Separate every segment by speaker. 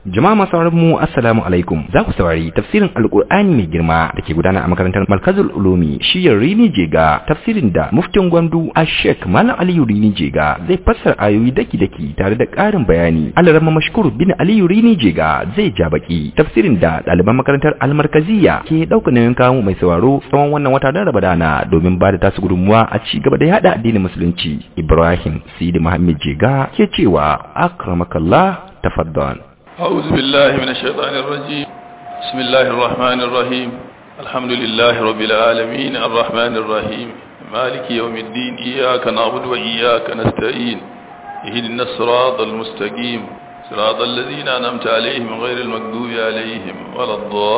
Speaker 1: Jama'a masu mu assalamu alaikum za ku saurari tafsirin alkur'ani mai girma da ke gudana a makarantar Markazul Ulumi shiyar Rini Jega tafsirin da muftin Gwandu a Sheikh Malam Aliyu Rini Jega zai fassara ayoyi daki-daki tare da ƙarin bayani. Alarama Mashkur bin Aliyu Rini Jega zai ja baki tafsirin da ɗaliban makarantar Almarkaziya ke ɗaukar nauyin kawo mai sauraro tsawon wannan wata na Ramadana domin ba da tasu gudunmuwa a ci gaba da yada addinin musulunci. Ibrahim Sidi Muhammad Jega ke cewa akramakallah tafaddal.
Speaker 2: أعوذ بالله من الشيطان الرجيم بسم الله الرحمن الرحيم الحمد لله رب العالمين الرحمن الرحيم مالك يوم الدين إياك نعبد وإياك نستعين اهدنا الصراط المستقيم صراط الذين أنعمت عليهم غير المغضوب عليهم ولا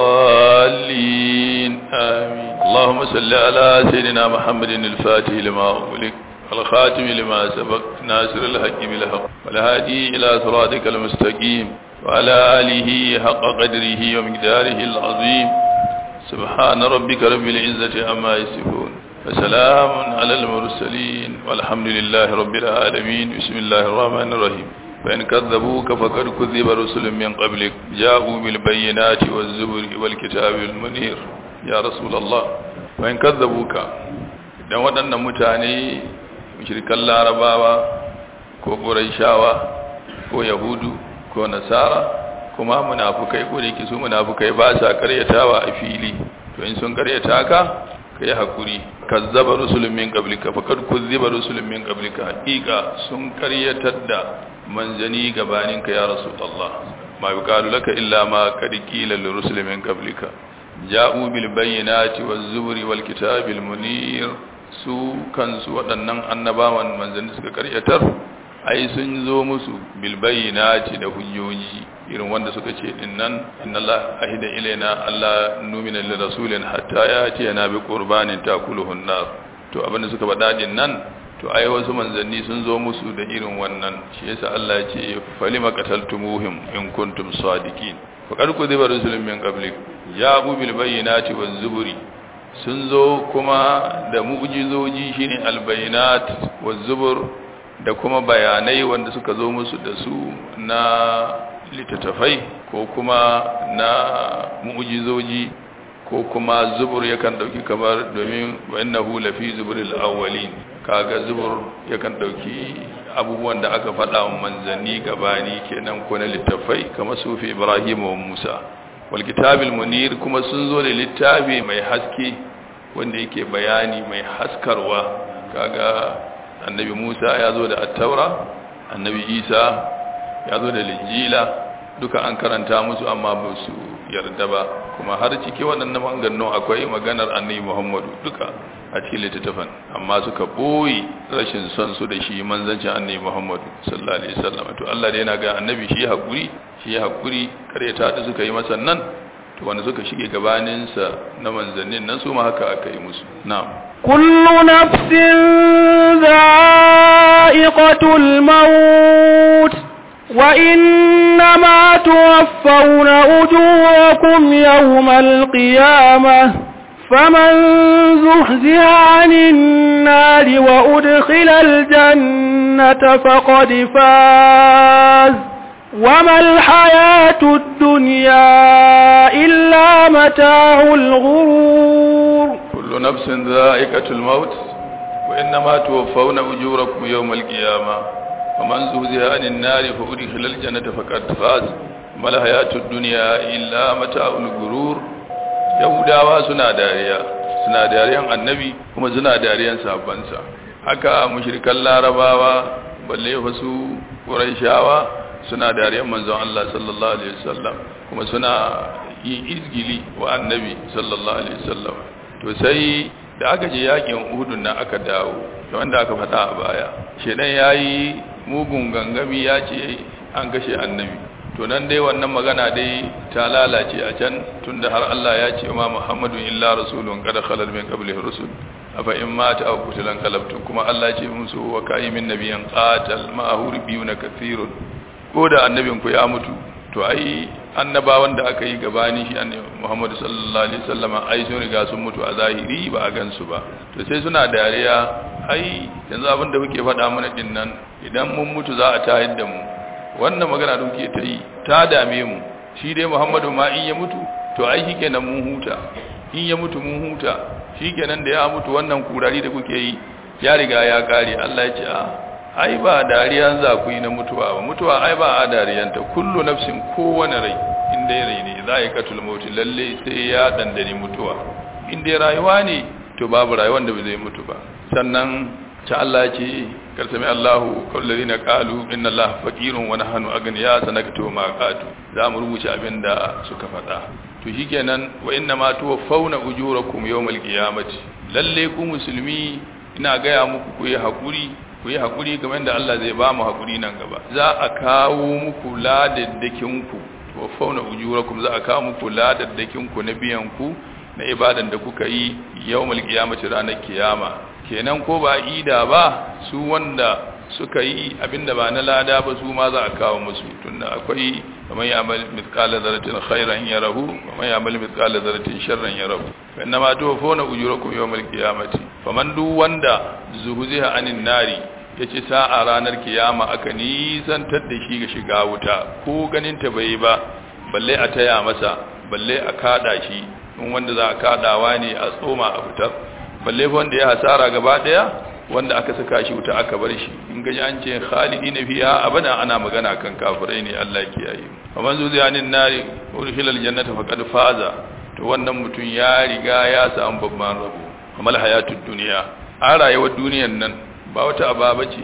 Speaker 2: الضالين آمين اللهم صل على سيدنا محمد الفاتح لما أغلق الخاتم لما سبق ناصر الحق بالحق والهادي إلى صراطك المستقيم وعلى آله حق قدره ومقداره العظيم سبحان ربك رب العزة عما يصفون وسلام على المرسلين والحمد لله رب العالمين بسم الله الرحمن الرحيم فإن كذبوك فقد كذب رسل من قبلك جاءوا بالبينات والزبر والكتاب المنير يا رسول الله فإن كذبوك dan waɗannan mutane mushrikan larabawa ko ƙuraishawa ko yahudu ko nasara kuma munafukai ko da su munafukai ba sa karyatawa a fili to in sun karyata ka kai hakuri kazzaba rusulun min qablika faqad kuzziba rusulun min qablika haqiqa sun karyatar da manzani gabanin ka ya rasulullah ma yuqalu laka illa ma qad qila lil rusulin min qablika ja'u bil bayyinati waz zuburi wal kitabil munir su kansu waɗannan annabawan manzanni suka karyatar ai sun zo musu bilbayyinati da hujjoji irin wanda suka ce din nan inna Allah ahida ilaina Allah numina lil rasulin hatta yati yana bi qurbanin takuluhun nar to abinda suka faɗa din nan to ai wasu manzanni sun zo musu da irin wannan shi yasa Allah ya ce falima qataltumuhum in kuntum sadiqin faqad kudiba rusulun min qablik ja'u bil bayyinati waz zuburi sun zo kuma da mu'jizoji shine al bayyinat waz zubur da kuma bayanai wanda suka zo musu da su na littattafai ko kuma na mu'jizoji ko kuma zubur yakan dauki kamar domin innahu lafi zuburil awwalin kaga zubur yakan dauki abubuwan da aka faɗa wa manzanni gabani kenan ko na littattafai kamar sufi Ibrahim wa Musa wal kitabil munir kuma sun zo da littafi mai haske wanda yake bayani mai haskarwa kaga annabi Musa ya zo da attaura annabi Isa ya zo da linjila duka an karanta musu amma ba su yarda ba kuma har ciki waɗannan maganganu akwai maganar annabi Muhammadu duka a cikin littattafan amma suka boye rashin son su da shi manzancin annabi Muhammadu sallallahu alaihi wasallam to Allah da yana ga annabi shi hakuri shi hakuri karyata da suka yi masa nan to wanda suka shige gabaninsa na manzannin nan su ma haka aka yi musu na'am
Speaker 3: كل نفس ذائقة الموت وإنما توفون أجوركم يوم القيامة فمن زحزها عن النار وأدخل الجنة فقد فاز وما الحياة الدنيا إلا متاع الغرور
Speaker 2: كل نفس ذائقة الموت وإنما توفون أجوركم يوم القيامة ومن زهزها عن النار فأدخل الجنة فقد فاز وما الحياة الدنيا إلا متاع الغرور yahudawa suna dariya suna dariyan annabi kuma suna dariyan sabansa haka mushrikan larabawa balle wasu quraishawa suna dariyan manzon Allah sallallahu alaihi wasallam kuma suna yin izgili wa annabi sallallahu alaihi wasallam to sai da aka je yakin Uhud nan aka dawo da wanda aka faɗa a baya shedan yayi mugun gangami ya ce an kashe annabi to nan dai wannan magana dai ta lalace a can tunda har Allah ya ce ma Muhammadu illa rasulun qad khalal min qablihi rusul afa in mata aw qutilan qalabtum kuma Allah ya ce musu wa kayyimin nabiyyan qatal ma'ahu ribiyuna kathirun ko da annabin ku ya mutu to ai annabawan da aka yi gabani shi annabi Muhammadu sallallahu alaihi wasallam ai sun riga sun mutu a zahiri ba a gansu ba to sai suna dariya ai yanzu abin da kuke faɗa mana din nan idan mun mutu za a tayar da mu wannan magana da kuke ta yi ta dame mu shi dai Muhammadu ma in ya mutu to ai shikenan mun huta in ya mutu mun huta shikenan da ya mutu wannan kurari da kuke yi ya riga ya kare Allah ya ce a ai ba dariyan za ku yi na mutuwa ba mutuwa ai ba a dariyanta kullu nafsin kowane rai inda ya rai ne za ya katul mauti lalle sai ya dandani mutuwa inda rayuwa ne to babu rayuwar da ba zai mutu ba sannan ta Allah ce karsami Allahu kallazina qalu inna Allaha faqirun wa nahnu aghniya sanakatu ma qatu za mu rubuce abinda suka faɗa to shikenan wa inna ma tuwaffawna ujurakum yawmal qiyamati lalle ku musulmi ina gaya muku ku yi hakuri ku yi hakuri kamar da Allah zai ba mu hakuri nan gaba za a kawo muku ladaddakin ku tuwaffawna ujurakum za a kawo muku ladaddakin ku na biyan ku na ibadan da kuka yi yawmal qiyamati ranar kiyama kenan ko ba ida ba su wanda suka yi abinda ba na lada ba su ma za a kawo musu tunda akwai kamar ya amal mithqala dharratin khairan yarahu kamar ya amal mithqala dharratin sharran yarahu inna ma tuwafuna ujurakum yawmal qiyamati faman duk wanda zuhuziha anin nari yace sa'a ranar kiyama aka nisantar da shi ga shiga wuta ko ganin ta bai ba balle a taya masa balle a kada shi in wanda za a kadawa ne a tsoma a fitar balle wanda ya hasara gaba daya wanda aka saka shi wuta aka bar shi in gaji an ce khalidina fiha abada ana magana kan kafirai ne Allah ya kiyaye faman zuziyanin nari urhilal jannata faqad faza to wannan mutum ya riga ya samu babban rabo kamal hayatud dunya a rayuwar duniyar nan ba wata ababa ce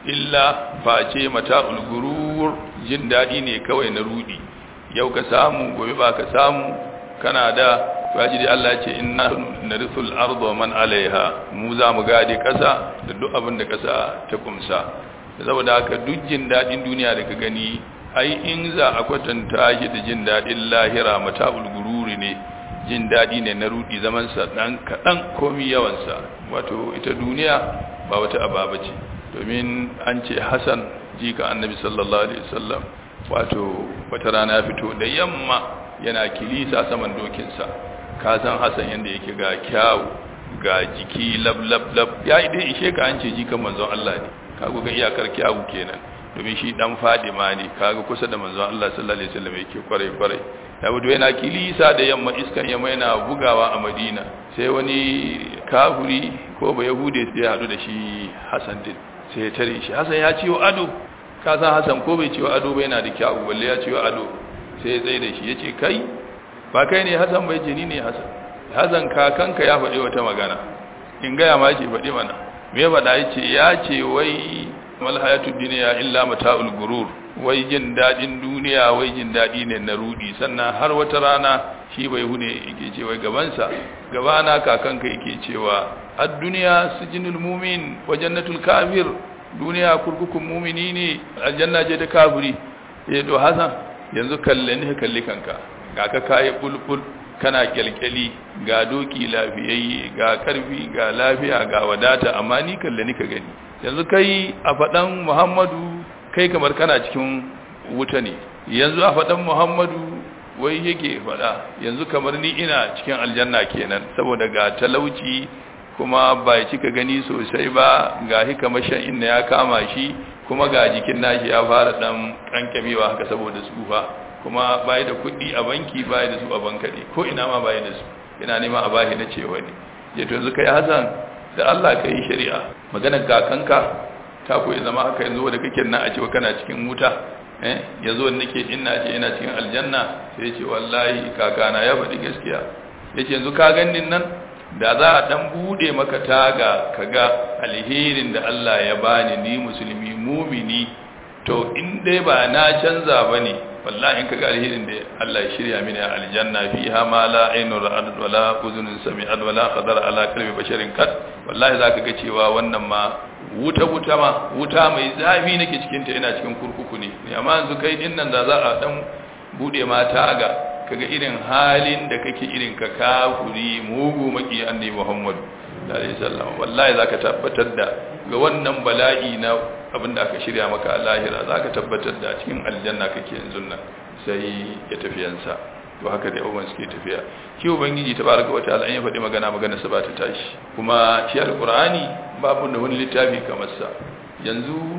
Speaker 2: illa face mata'ul gurur jin dadi ne kawai na rudi yau ka samu gobe ba ka samu kana da faji dai Allah ce inna narisul ardu man alaiha mu za mu gade kasa da duk abin da kasa ta kumsa saboda haka duk jin dadin duniya da ka gani ai in za a kwatanta shi da jin dadin lahira mata'ul gururi ne jin dadi ne na rudi zaman sa dan kadan komi yawan sa wato ita duniya ba wata ababa ce domin an ce Hassan jika annabi sallallahu alaihi wasallam wato wata rana ya fito da yamma yana kilisa saman dokinsa ka san Hassan yanda yake ga kyawu ga jiki lab lab lab ya yi dai ishe ka an ce jikan manzon Allah ne kago ga iyakar kyawu kenan domin shi dan Fadima ne kaga kusa da manzon Allah sallallahu alaihi wasallam yake kware kware Dawudu yana kilisa da yamma iskan yamma yana bugawa a Madina sai wani kafuri ko ba Yahude sai ya hadu da shi Hassan din sai ya tare shi Hassan ya ciwo ado ka san Hassan ko bai ciwo ado ba yana da kyawu balle ya ciwo ado sai ya tsaye da shi yace kai ba kai ne Hassan bai jini ne Hassan Hassan kakanka ya faɗi wata magana in gaya ma ce faɗi mana me faɗa yace ya ce wai mal hayatud dunya illa mata'ul gurur wai jin dadin duniya wai jin dadi ne na rudi sannan har wata rana shi bai hune yake ce wai gabansa gabana kakanka yake cewa ad-dunya sijinul mu'min wa jannatul kafir duniya kurkukun mu'mini ne aljanna ce ta kafiri eh to Hassan yanzu kalle ne kalli kanka ga ka kai bulbul kana kyalkyali ga doki lafiyayye ga karfi ga lafiya ga wadata amma ni kalle ni ka gani yanzu kai a faɗan muhammadu kai kamar kana cikin wuta ne yanzu a faɗan muhammadu wai yake faɗa yanzu kamar ni ina cikin aljanna kenan saboda ga talauci kuma ba cika gani sosai ba ga hikamashin inda ya kama shi kuma ga jikin nashi ya fara ɗan ƙanƙamewa haka saboda tsufa kuma bai da kuɗi a banki bai da su a bankare ko ina ma bai da su ina nema a bashi na cewa ne je to yanzu kai hasan da Allah ka yi shari'a maganar kakanka ta koyi zama haka yanzu da kake nan a cewa kana cikin wuta eh yanzu wanda nake ina ce ina cikin aljanna sai ce wallahi kakana ya faɗi gaskiya yace yanzu ka ganin nan da za a dan bude maka taga kaga alherin da Allah ya bani ni musulmi mumini to in dai ba na canza bane wallahi in kaga alherin da Allah ya shirya mini a aljanna fiha ma la aynu ra'at wa la uzunun sami'at wa la khadara ala qalbi basharin kat wallahi zaka ga cewa wannan ma wuta wuta ma wuta mai zafi nake cikin ta ina cikin kurkuku ne amma yanzu kai din nan da za a dan bude ma taga kaga irin halin da kake irin ka kafuri mugu maki annabi Muhammad sallallahu alaihi wasallam wallahi zaka tabbatar da ga wannan bala'i na abinda aka shirya maka a lahira zaka tabbatar da cikin aljanna kake yanzu nan sai ya tafiyansa to haka da yawan suke tafiya shi ubangiji tabaraka wataala an ya faɗi magana magana sa ba ta tashi kuma shi alqur'ani babu da wani littafi kamar sa yanzu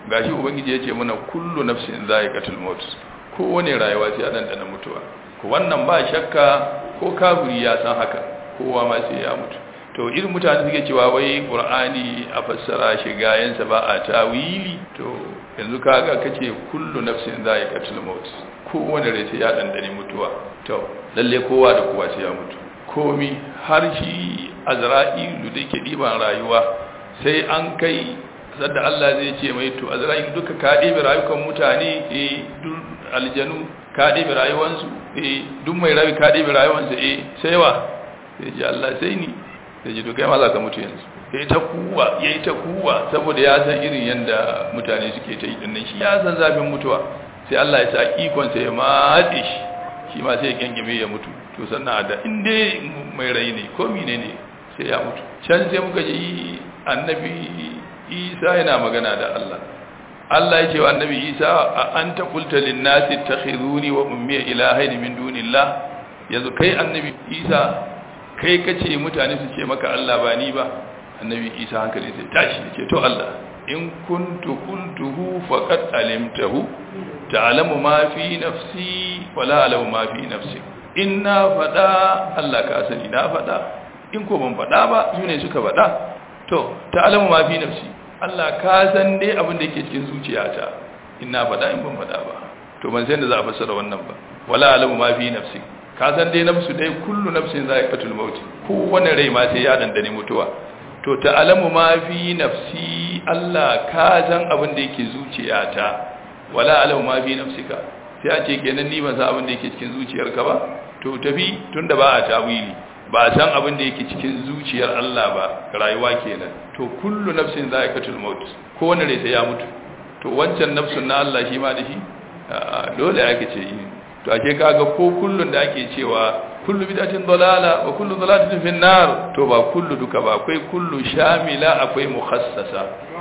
Speaker 2: gashi ubangiji ya ce mana kullu nafsin za'iqatul maut kowane rayuwa sai dan dana mutuwa ko wannan ba shakka ko kafiri ya san haka kowa ma sai ya mutu to irin mutane suke cewa wai qur'ani a fassara shi gayansa ba a tawili to yanzu kaga kace kullu nafsin za'iqatul maut kowane rai sai ya dandane mutuwa to lalle kowa da kowa sai ya mutu komi har shi azra'ilu da yake diban rayuwa sai an kai sadda Allah zai ce mai to azra'ilu duka ka ɗebe rayukan mutane eh duk aljanu ka ɗebe rayuwansu eh duk mai rayu ka ɗebe rayuwansu eh sai wa sai ji Allah sai ni sai ji to kai ma za ka mutu yanzu yayi ta kuwa yayi ta kuwa saboda ya san irin yanda mutane suke ta yi dinnan shi ya san zafin mutuwa sai Allah ya sa ikon sa ya matse shi shi ma sai ya gengime ya mutu to sannan da in dai mai rai ne ko mine ne sai ya mutu can sai muka ji annabi Isa yana magana da Allah Allah ya ce wa annabi Isa a anta qulta lin nasi takhizuni wa ummi ilahayn min dunillah yanzu kai annabi Isa kai kace mutane su ce maka Allah ba ni ba annabi Isa hankali sai tashi ya ce to Allah in kuntu qultuhu faqad alimtahu ta'lamu ma fi nafsi wa la a'lamu ma fi nafsi in na fada Allah ka sani na fada in ko ban fada ba su ne suka fada to ta'lamu ma fi nafsi Allah ka san dai abin da yake cikin zuciyata in na fada in ban fada ba to ban san da za a fassara wannan ba wala a'lamu ma fi nafsi ka san dai nafsu dai kullu nafsin za'iqatul maut kowane rai ma sai ya dandane mutuwa to ta'lamu ma fi nafsi Allah ka san abin da yake zuciyata wala alamu ma fi nafsika sai a ce kenan ni ban san abin da yake cikin zuciyarka ba to tafi tunda ba a tawili ba a san abin da yake cikin zuciyar Allah ba rayuwa kenan to kullu nafsin za'iqatul maut ko wanda rai sai ya mutu to wancan nafsun na Allah shi ma da shi dole ake ce yi to ake kaga ko kullun da ake cewa kullu bid'atin dalala wa kullu dalalatin fin nar to ba kullu duka ba akwai kullu shamila akwai mukhassasa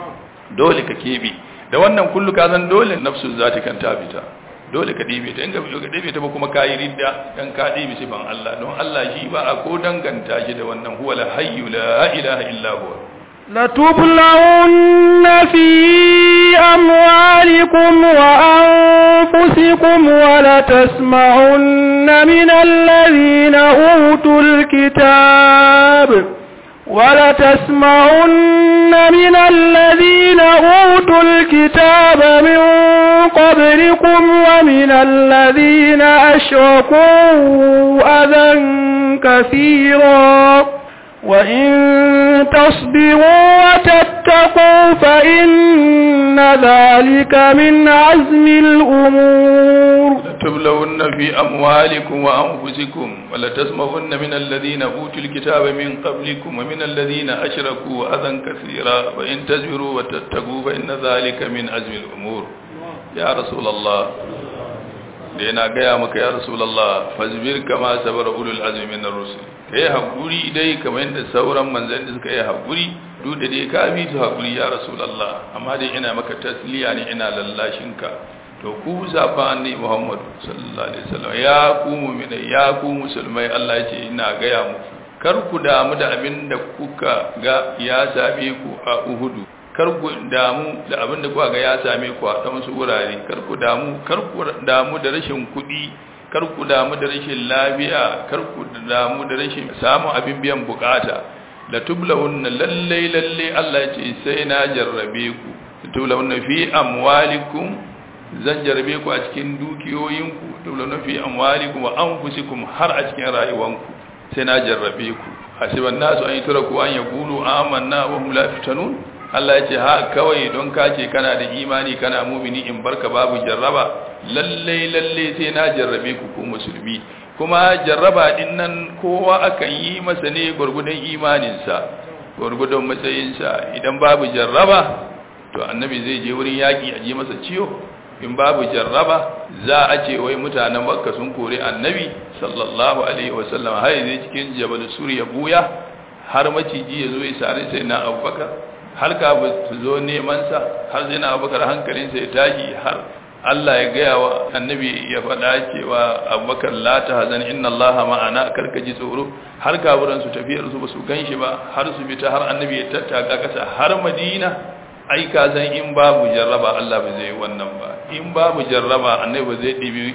Speaker 2: dole ka kebe da wannan kullu ka zan dole nafsu zati kan ta fita dole ka dibe ta in ka ka dibe ta ba kuma kayi ridda dan ka dibe sifan Allah don Allah shi ba a ko danganta shi da wannan huwa la hayyu la ilaha illa huwa
Speaker 3: لتبلغن في أموالكم وأنفسكم ولتسمعن من الذين أوتوا الكتاب ولتسمعن من الذين أوتوا الكتاب من قبلكم ومن الذين أشركوا أذى كثيرا وإن تصبروا وتتقوا فإن ذلك من عزم الأمور
Speaker 2: تبلون في أموالكم وأنفسكم ولتسمعن من الذين أوتوا الكتاب من قبلكم ومن الذين أشركوا أذى كثيرا وإن تصبروا وتتقوا فإن ذلك من عزم الأمور يا رسول الله da yana gaya maka ya rasulallah fazbir kama sabara ulul azmi min ar-rusul kai hakuri dai kamar yadda sauran manzanni suka yi hakuri duk da dai ka bi su hakuri ya rasulallah amma dai ina maka tasliya ne ina lallashin ka to ku zaba annabi Muhammad sallallahu alaihi wasallam ya ku mu'mina ya ku musulmai Allah ya ce ina gaya muku kar ku damu da abin da kuka ga ya same ku a Uhudu kar ku damu da abin da kuka ga ya same ku a wasu wurare kar ku damu kar ku damu da rashin kuɗi kar ku damu da rashin lafiya kar ku damu da rashin samun abin biyan bukata la tublahunna lalle lalle Allah ya ce sai na jarrabe ku tublahunna fi amwalikum zan jarrabe ku a cikin dukiyoyinku tublahunna fi amwalikum wa anfusikum har a cikin rayuwanku sai na jarrabe ku hasiban nasu an yi turaku an yaqulu amanna wa hum la yaftanun Allah ya ce ha kawai don ka ce kana da imani kana mumini in barka babu jarraba lalle lalle sai na jarrabe ku ku musulmi kuma jarraba din nan kowa akan yi masa ne gurgudan imaninsa gurgudan matsayinsa idan babu jarraba to annabi zai je wurin yaki a ji masa ciwo in babu jarraba za a ce wai mutanen makka sun kore annabi sallallahu alaihi wasallam har zai cikin jabal suriya buya har maciji ya zo ya sare sai na abubakar har ka su zo nemansa har zai na abubakar hankalinsa ya tashi har Allah ya gaya wa annabi ya faɗa cewa abubakar la ta hazan inna Allah ma'ana karka ji tsoro har kaburan su tafiyar su ba su gan shi ba har su fita har annabi ya tattaka kasa har madina ai ka san in babu jarraba Allah ba zai wannan ba in babu jarraba annabi ba zai dibi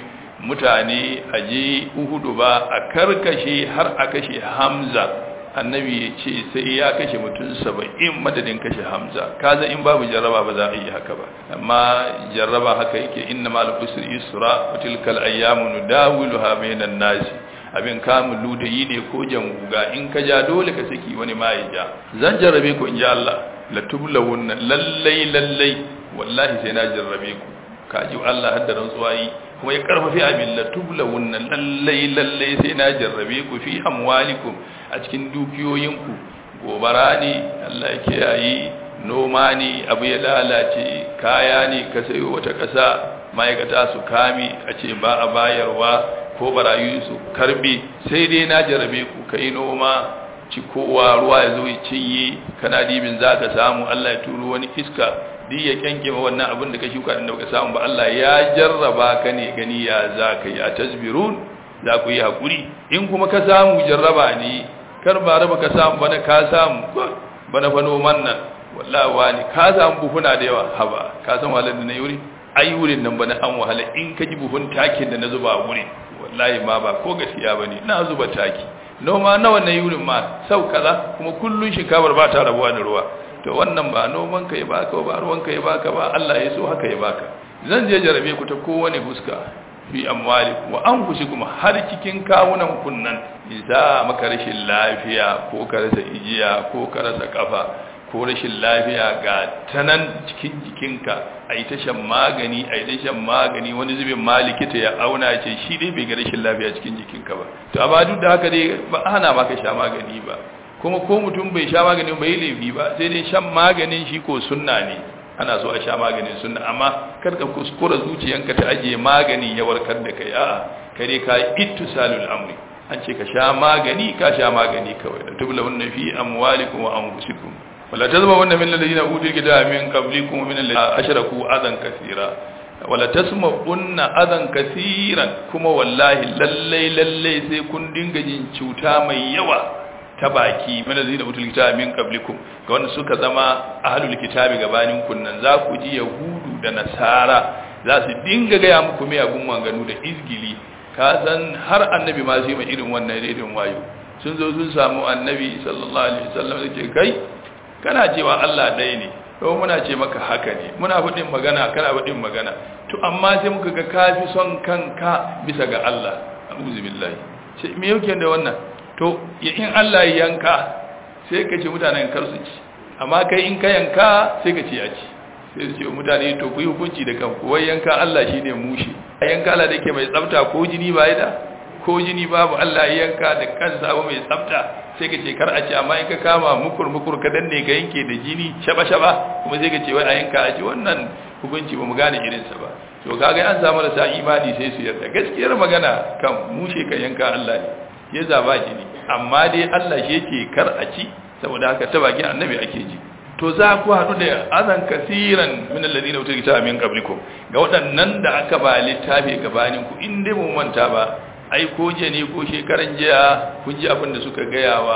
Speaker 2: mutane a je Uhudu ba a karkashe har a kashe Hamza annabi ya ce sai ya kashe mutum saba'in madadin kashe Hamza kaza in babu jarraba ba za a yi haka ba amma jarraba haka yake inna mal usri yusra wa tilkal ayyamu nudawiluha bainan nasi abin kamun ludayi ne ko janguga in ka ja dole ka saki wani ma ya ja zan jarrabe ku in ji Allah la tublawunna lallai lallai wallahi sai na jarrabe ku kaji Allah hadda rantsuwa yi kuma ya karfafi abin la tublawunna lallai lallai sai na jarrabe ku fi amwalikum a cikin dukiyoyinku gobara ne Allah ya kiyaye noma ne abu ya lalace kaya ne ka sayo wata ƙasa ma'aikata su kame a ce ba a bayarwa ko barayu su karbe sai dai na jarabe ku kai noma ci kowa ruwa ya zo ya cinye kana dibin za ka samu Allah ya turo wani iska duk ya kyanke ma wannan abin da ka shuka din da ka samu ba Allah ya jarraba ka ne gani ya za ka yi a tasbirun za ku yi hakuri in kuma ka samu jarraba ne kar ba raba ka samu bana ka samu bana fa noman nan wallahi wani ka samu buhuna da yawa haba ka san wahalar da na yuri ai wurin nan bana an wahala in ka ji buhun takin da na zuba a wurin wallahi ma ba ko gaskiya bane na zuba taki noma nawa na yurin ma sau kaza kuma kullun shinkafar ba ta rabuwa da ruwa to wannan ba noman ka ya baka ba ruwan ka ya baka ba Allah ya so haka ya baka zan je jarabe ku ta kowane fuska fi amwali wa anfusikum har cikin kawunan kunnan idza maka rashin lafiya ko ka rasa ijiya ko ka rasa kafa ko rashin lafiya ga tanan cikin jikinka a yi ta shan magani a yi ta shan magani wani zubin ma likita ya auna ce shi dai bai ga rashin lafiya cikin jikinka ba to amma duk da haka dai ba hana maka sha magani ba kuma ko mutum bai sha magani bai laifi ba sai dai shan maganin shi ko sunna ne ana so a sha maganin sunna amma kar ka kuskura zuciyanka ta ajiye magani ya warkar da kai a'a kare ka ittisalul amri an ce ka sha magani ka sha magani kawai da tubla wannan fi amwalikum wa anfusikum wala tazma'unna min alladhina utul kitaba min qablikum min alladhina ashraku adan kaseera wala tasma'unna adan kaseeran kuma wallahi lallai lallai sai kun dinga jin cuta mai yawa ta baki min alladhina utul kitaba min qablikum ga wanda suka zama ahlul kitabi gabanin kunnan za ku ji yahudu da nasara za su dinga gaya muku mai agun manganu da izgili ka san har annabi ma sai mai irin wannan irin wayo sun zo sun samu annabi sallallahu alaihi wasallam yake kai kana cewa Allah ɗaya ne ko muna ce maka haka ne muna faɗin magana kana faɗin magana to amma sai muka ga kafi son kanka bisa ga Allah a'udhu billahi ce me yake da wannan to in Allah ya yanka sai ka ce mutanen kar su ci amma kai in ka yanka sai ka ce ya ci sai su ce mutane to ku yi hukunci da kanku wai yanka Allah shine mushi yanka Allah da yake mai tsafta ko jini ba da ko jini babu Allah ya yanka da kansa ba mai tsafta sai ka ce kar a ce amma in ka kama mukur mukur ka danne ka yanke da jini shaba shaba kuma sai ka ce wai a yanka a ce wannan hukunci ba mu gane irin sa ba to kaga an samu rasa imani sai su yarda gaskiyar magana kan mushe ka yanka Allah ne ya zaba jini amma dai Allah shi yake kar a ci saboda haka ta bakin annabi ake ji to za ku haɗu da azan kasiran min alladhina utul kitaba min qablikum ga waɗannan da aka ba littafi gabanin ku in dai mun manta ba ai ko je ne ko shekaran jiya kun ji abin da suka gaya wa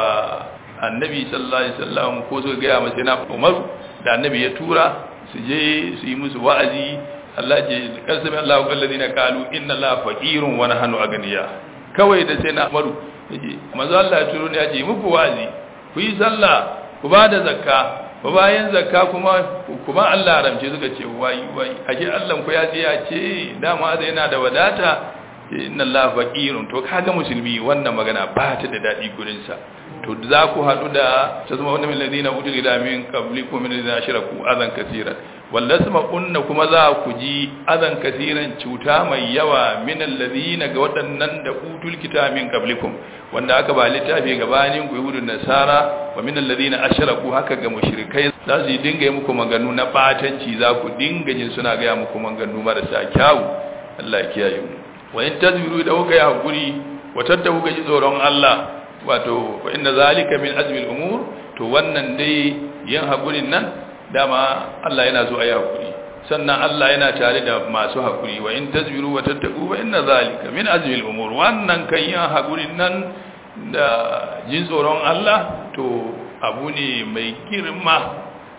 Speaker 2: annabi sallallahu alaihi wasallam ko suka gaya masa na Umar da annabi ya tura su je su yi musu wa'azi Allah je kasami Allahu alladhina qalu inna Allaha faqirun wa nahnu aghniya kawai da sai na Umaru yace manzo Allah ya turo ne ya ce muku wa'azi ku yi sallah ku ba da zakka ba bayan zakka kuma kuma Allah ramce suka ce wai wai ashe Allah ku ya ce ya ce dama zai yana da wadata inna Allah faqirun to kaga musulmi wannan magana ba ta da dadi gurin sa to za ku hadu da tazma wannan min ladina utul ila min qablikum min ladina ashraku adan kaseeran wallasma kunna kuma za ku ji adan kaseeran cuta mai yawa min alladina ga waɗannan da utul kitab min qablikum wanda aka ba littafi gabanin ku yahudun nasara wa min alladina ashraku haka ga mushrikai za su dinga yi muku maganu na batanci za ku dinga jin suna ga muku maganu marasa kyawu Allah ya kiyaye mu wa in tazbiru da kuka yi hakuri wa tattabu ga ji tsoron Allah wato fa inna zalika min azmi al-umur to wannan dai yin hakurin nan dama Allah yana so ayi hakuri sannan Allah yana tare da masu hakuri wa in tazbiru wa tattabu fa inna zalika min azmi al-umur wannan kan yin hakurin nan da jin tsoron Allah to abu ne mai girma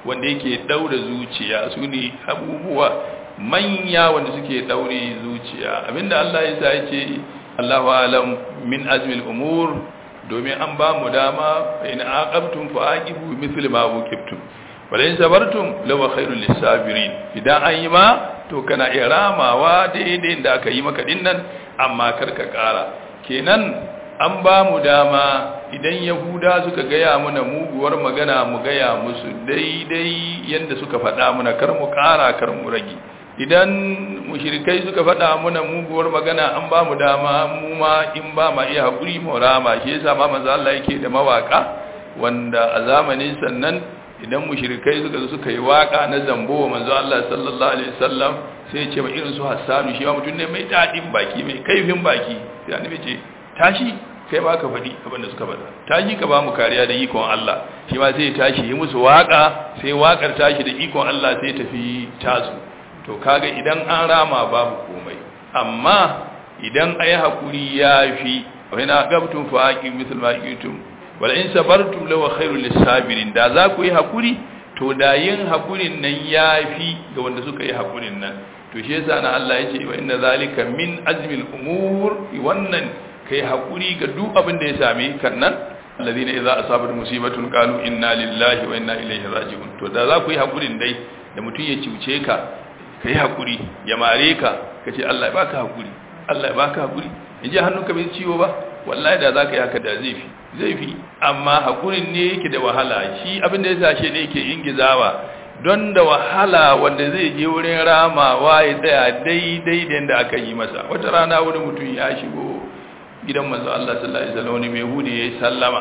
Speaker 2: wanda yake daura zuciya su ne abubuwa manya wanda suke daure zuciya abinda Allah ya sa yace Allahu alam min azmil umur domin an ba mu dama in aqabtum fa aqibu mithli ma uqibtum wala in sabartum law khairul lisabirin idan an yi ma to kana iya ramawa daidai da aka yi maka dinnan amma karka kara kenan an ba mu dama idan yahuda suka gaya mana muguwar magana mu gaya musu daidai yadda suka faɗa mana kar mu ƙara kar mu rage idan mushrikai suka faɗa mana muguwar magana an ba mu dama mu ma in ba ma iya haƙuri mu rama shi yasa ma manzo Allah yake da mawaka wanda a zamanin sannan idan mushrikai suka zo suka yi waka na zambo wa manzo Allah sallallahu alaihi wasallam sai ya ce ma irin su Hassanu shi ma mutum ne mai dadin baki mai kaifin baki sai annabi ce tashi kai ba ka faɗi abin da suka faɗa tashi ka ba mu kariya da ikon Allah shi ma sai ya tashi yi musu waka sai wakar tashi da ikon Allah sai tafi tasu to kaga idan an rama babu komai amma idan ayi hakuri yafi wa ina gabtum fa aqim mithl ma aqitum wala in sabartum law khairul lisabirin da za ku yi hakuri to da yin hakurin nan yafi ga wanda suka yi hakurin nan to shi yasa na Allah yace wa inna zalika min azmil umur wannan kai hakuri ga duk abin da ya same kan nan alladhina idza asabat musibatun qalu inna lillahi wa inna ilaihi raji'un to da za ku yi hakurin dai da mutun ya ciuce ka kai hakuri ya mare ka kace Allah ya baka hakuri Allah ya baka hakuri in ji hannunka bai ciwo ba wallahi da zaka yi haka da zai fi zai fi amma hakurin ne yake da wahala shi abin da ya sashe ne yake ingizawa don da wahala wanda zai je wurin ramawa ya tsaya daidai da yadda aka yi masa wata rana wani mutum ya shigo gidan manzo Allah sallallahu alaihi wasallam wani mai yahudi yayi sallama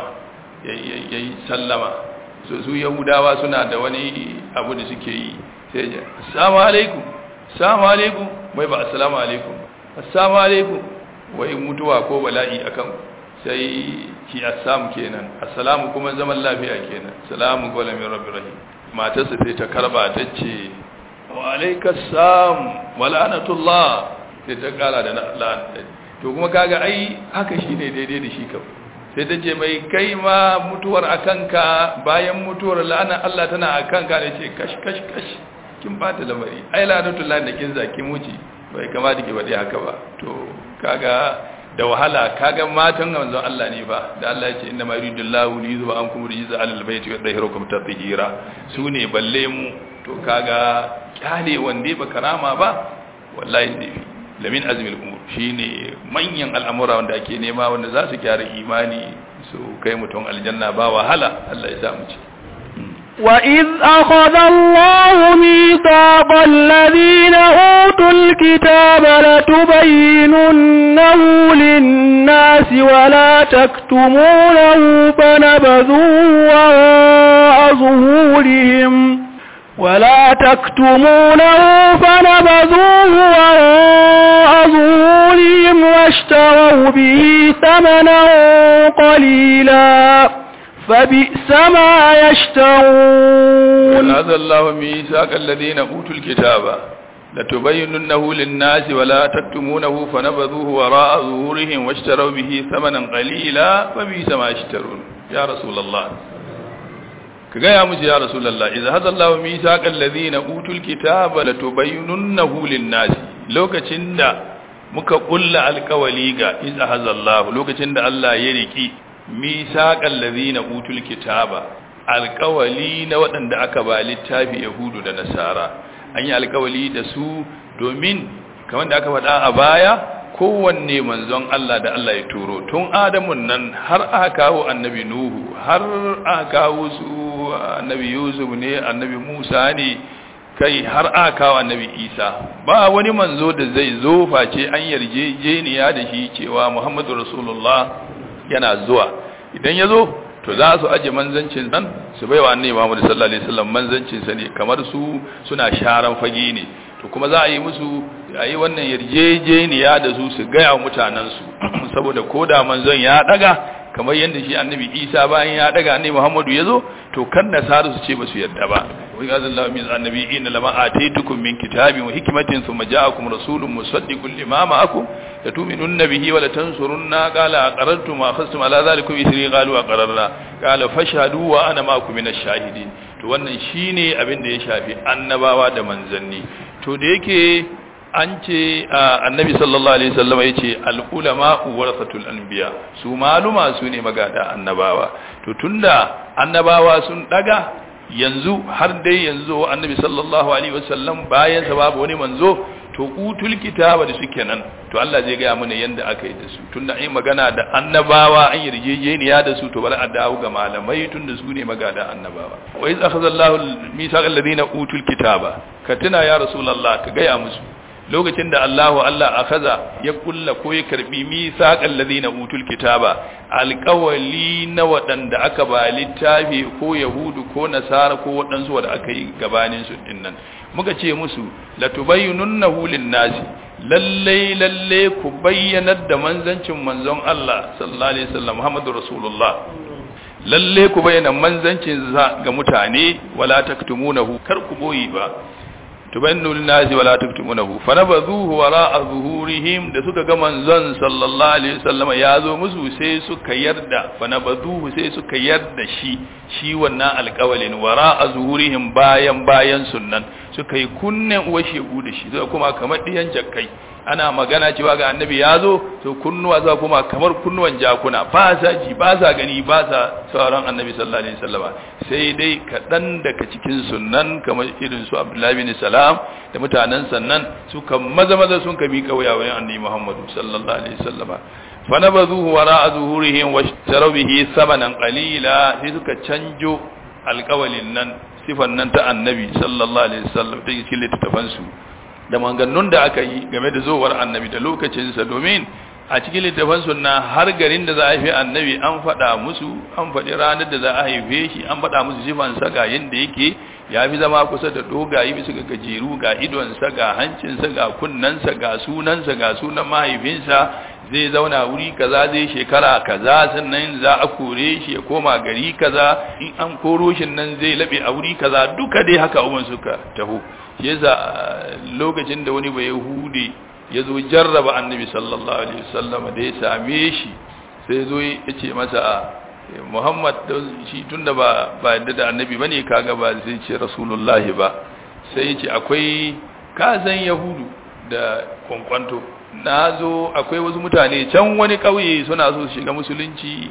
Speaker 2: yayi sallama so su yahudawa suna da wani abu da suke yi sai ya assalamu alaikum assalamu alaikum wai ba assalamu alaikum assalamu alaikum wai mutuwa ko bala'i akan sai ki assam kenan assalamu kuma zaman lafiya kenan salamu qawlan min rabbir rahim matarsa sai ta karba ta ce wa alaikas salam wa la'natullah sai ta kara da la'an to kuma kaga ai haka shine daidai da shi kam sai ta ce mai kai ma mutuwar akanka bayan mutuwar la'ana Allah tana akanka ne ce kash kash kash kin bata lamari ai la'natullah da kin zaki muci bai kamata ki faɗi haka ba to kaga da wahala kaga matan manzon Allah ne ba da Allah ya ce inna ma yuridullahu li yuzba ankum rijza alal bayti wa yadhhirukum tatheera sune balle mu to kaga kyale wande ba karama ba wallahi ne lamin azmil umur shine manyan al'amura wanda ake nema wanda za su gyara imani su kai mutum aljanna ba wahala Allah ya sa mu ci
Speaker 3: وإذ أخذ الله ميثاق الذين أوتوا الكتاب لتبيننه للناس ولا تكتمونه فنبذوه وراء ظهورهم ولا تكتمونه فنبذوه وراء ظهورهم واشتروا به ثمنا قليلا فبئس ما يشترون
Speaker 2: هذا الله ميثاق الذين أوتوا الكتاب لتبيننه للناس ولا تكتمونه فنبذوه وراء ظهورهم واشتروا به ثمنا قليلا فبئس ما يشترون يا رسول الله كجاء مجي يا رسول الله إذا هذا الله ميثاق الذين أوتوا الكتاب لتبيننه للناس لو كتشند muka kulla alkawali ga iza hazallahu lokacin da Allah ya riki misaqal ladina utul kitaba alkawali na waɗanda aka ba littafi yahudu da nasara an yi alkawali da su domin kamar da aka faɗa a baya kowanne manzon Allah da Allah ya turo tun adamun nan har aka kawo annabi nuhu har aka kawo su annabi yusuf ne annabi musa ne kai har aka kawo annabi isa ba wani manzo da zai zo face an yarjejeniya da shi cewa muhammadu rasulullah yana zuwa idan ya zo to za su aje manzancin nan su baiwa annabi muhammadu sallallahu alaihi wasallam manzancin sa ne kamar su suna sharan fage ne to kuma za a yi musu a yi wannan yarjejeniya da su su gaya wa mutanensu saboda ko da manzon ya daga kamar yadda shi annabi isa bayan ya daga annabi muhammadu ya zo to kan nasaru su ce ba su yarda ba wani gazin lamin annabi ina lama a taitukum min kitabin wa hikimatin su maja'akum rasulun musaddiqun lima ma'akum la tu'minun bihi wa la tansurunna qala aqarrtum wa akhadtum ala dhalikum isri qalu aqarrna qala fashhadu wa ana ma'akum min ash-shahidin to wannan shine abin da ya shafi annabawa da manzanni to da yake an ce annabi sallallahu alaihi wasallam ya ce al-ulama warasatul anbiya su maluma su ne magada annabawa to tunda annabawa sun daga yanzu har dai yanzu annabi sallallahu alaihi wasallam bayan sa babu wani manzo to utul kitaba da suke nan to Allah zai ga mana yanda aka yi da su tunda ai magana da annabawa an yarjejeniya da su to bari a dawo ga malamai tunda su ne magada annabawa wa iz akhadha Allahu al-mithaqal ladina utul kitaba ka tuna ya rasulullah ka ga ya musu lokacin da Allahu Allah akaza ya kulla ko ya karbi misaqal ladina utul kitaba alqawli na wadanda aka ba littafi ko yahudu ko nasara ko wadansu wanda aka yi gabanin su dinnan muka ce musu latubayyinunnahu lin-nasi lalle lalle ku bayyanar da manzancin manzon Allah sallallahu alaihi wasallam Muhammadur Rasulullah lalle ku bayyana manzancin ga mutane wala taktumunahu kar ku boyi ba tubannu linnasi wala taktumunahu fanabadhuhu wara'a zuhurihim da suka ga manzon sallallahu alaihi wasallam ya zo musu sai suka yarda fanabadhuhu sai suka yarda shi shi wannan alƙawalin wara'a zuhurihim bayan bayan sunnan suka yi kunnen uwa shegu da shi suka kuma kamar diyan jakkai ana magana cewa ga annabi ya zo to kunnuwa za kuma kamar kunnuwan jakuna ba sa ji ba sa gani ba sa sauran annabi sallallahu alaihi wasallam sai dai kaɗan daga cikin sunnan kamar irin su abdullahi bin salam da mutanen sannan suka maza maza sun ka miƙa wuya wayan annabi muhammadu sallallahu alaihi wasallam fa nabazuhu wara'a zuhurihim wa sharaw bihi samanan qalila sai suka canjo alƙawalin nan sifan nan ta annabi sallallahu alaihi wasallam ta cikin littafansu da maganganun da aka yi game da zowar annabi da lokacinsa domin a cikin littafin sunna har garin da za a haife annabi an faɗa musu an faɗi ranar da za a haife shi an faɗa musu sifansa ga yadda yake ya fi zama kusa da dogaye bisa ga gajeru ga idonsa ga hancinsa ga kunnensa ga sunansa ga sunan mahaifinsa zai zauna wuri kaza zai shekara kaza sannan za a kore shi ya koma gari kaza in an koro shi nan zai labe a wuri kaza duka dai haka umman suka taho shi yasa lokacin da wani bai yahudi ya zo jarraba annabi sallallahu alaihi wasallam da ya same shi sai zo ya ce masa muhammad shi tunda ba ba yadda da annabi bane kaga ba zai ce rasulullahi ba sai ya ce akwai kazan yahudu da kwankwanto na zo akwai wasu mutane can wani ƙauye suna so su shiga musulunci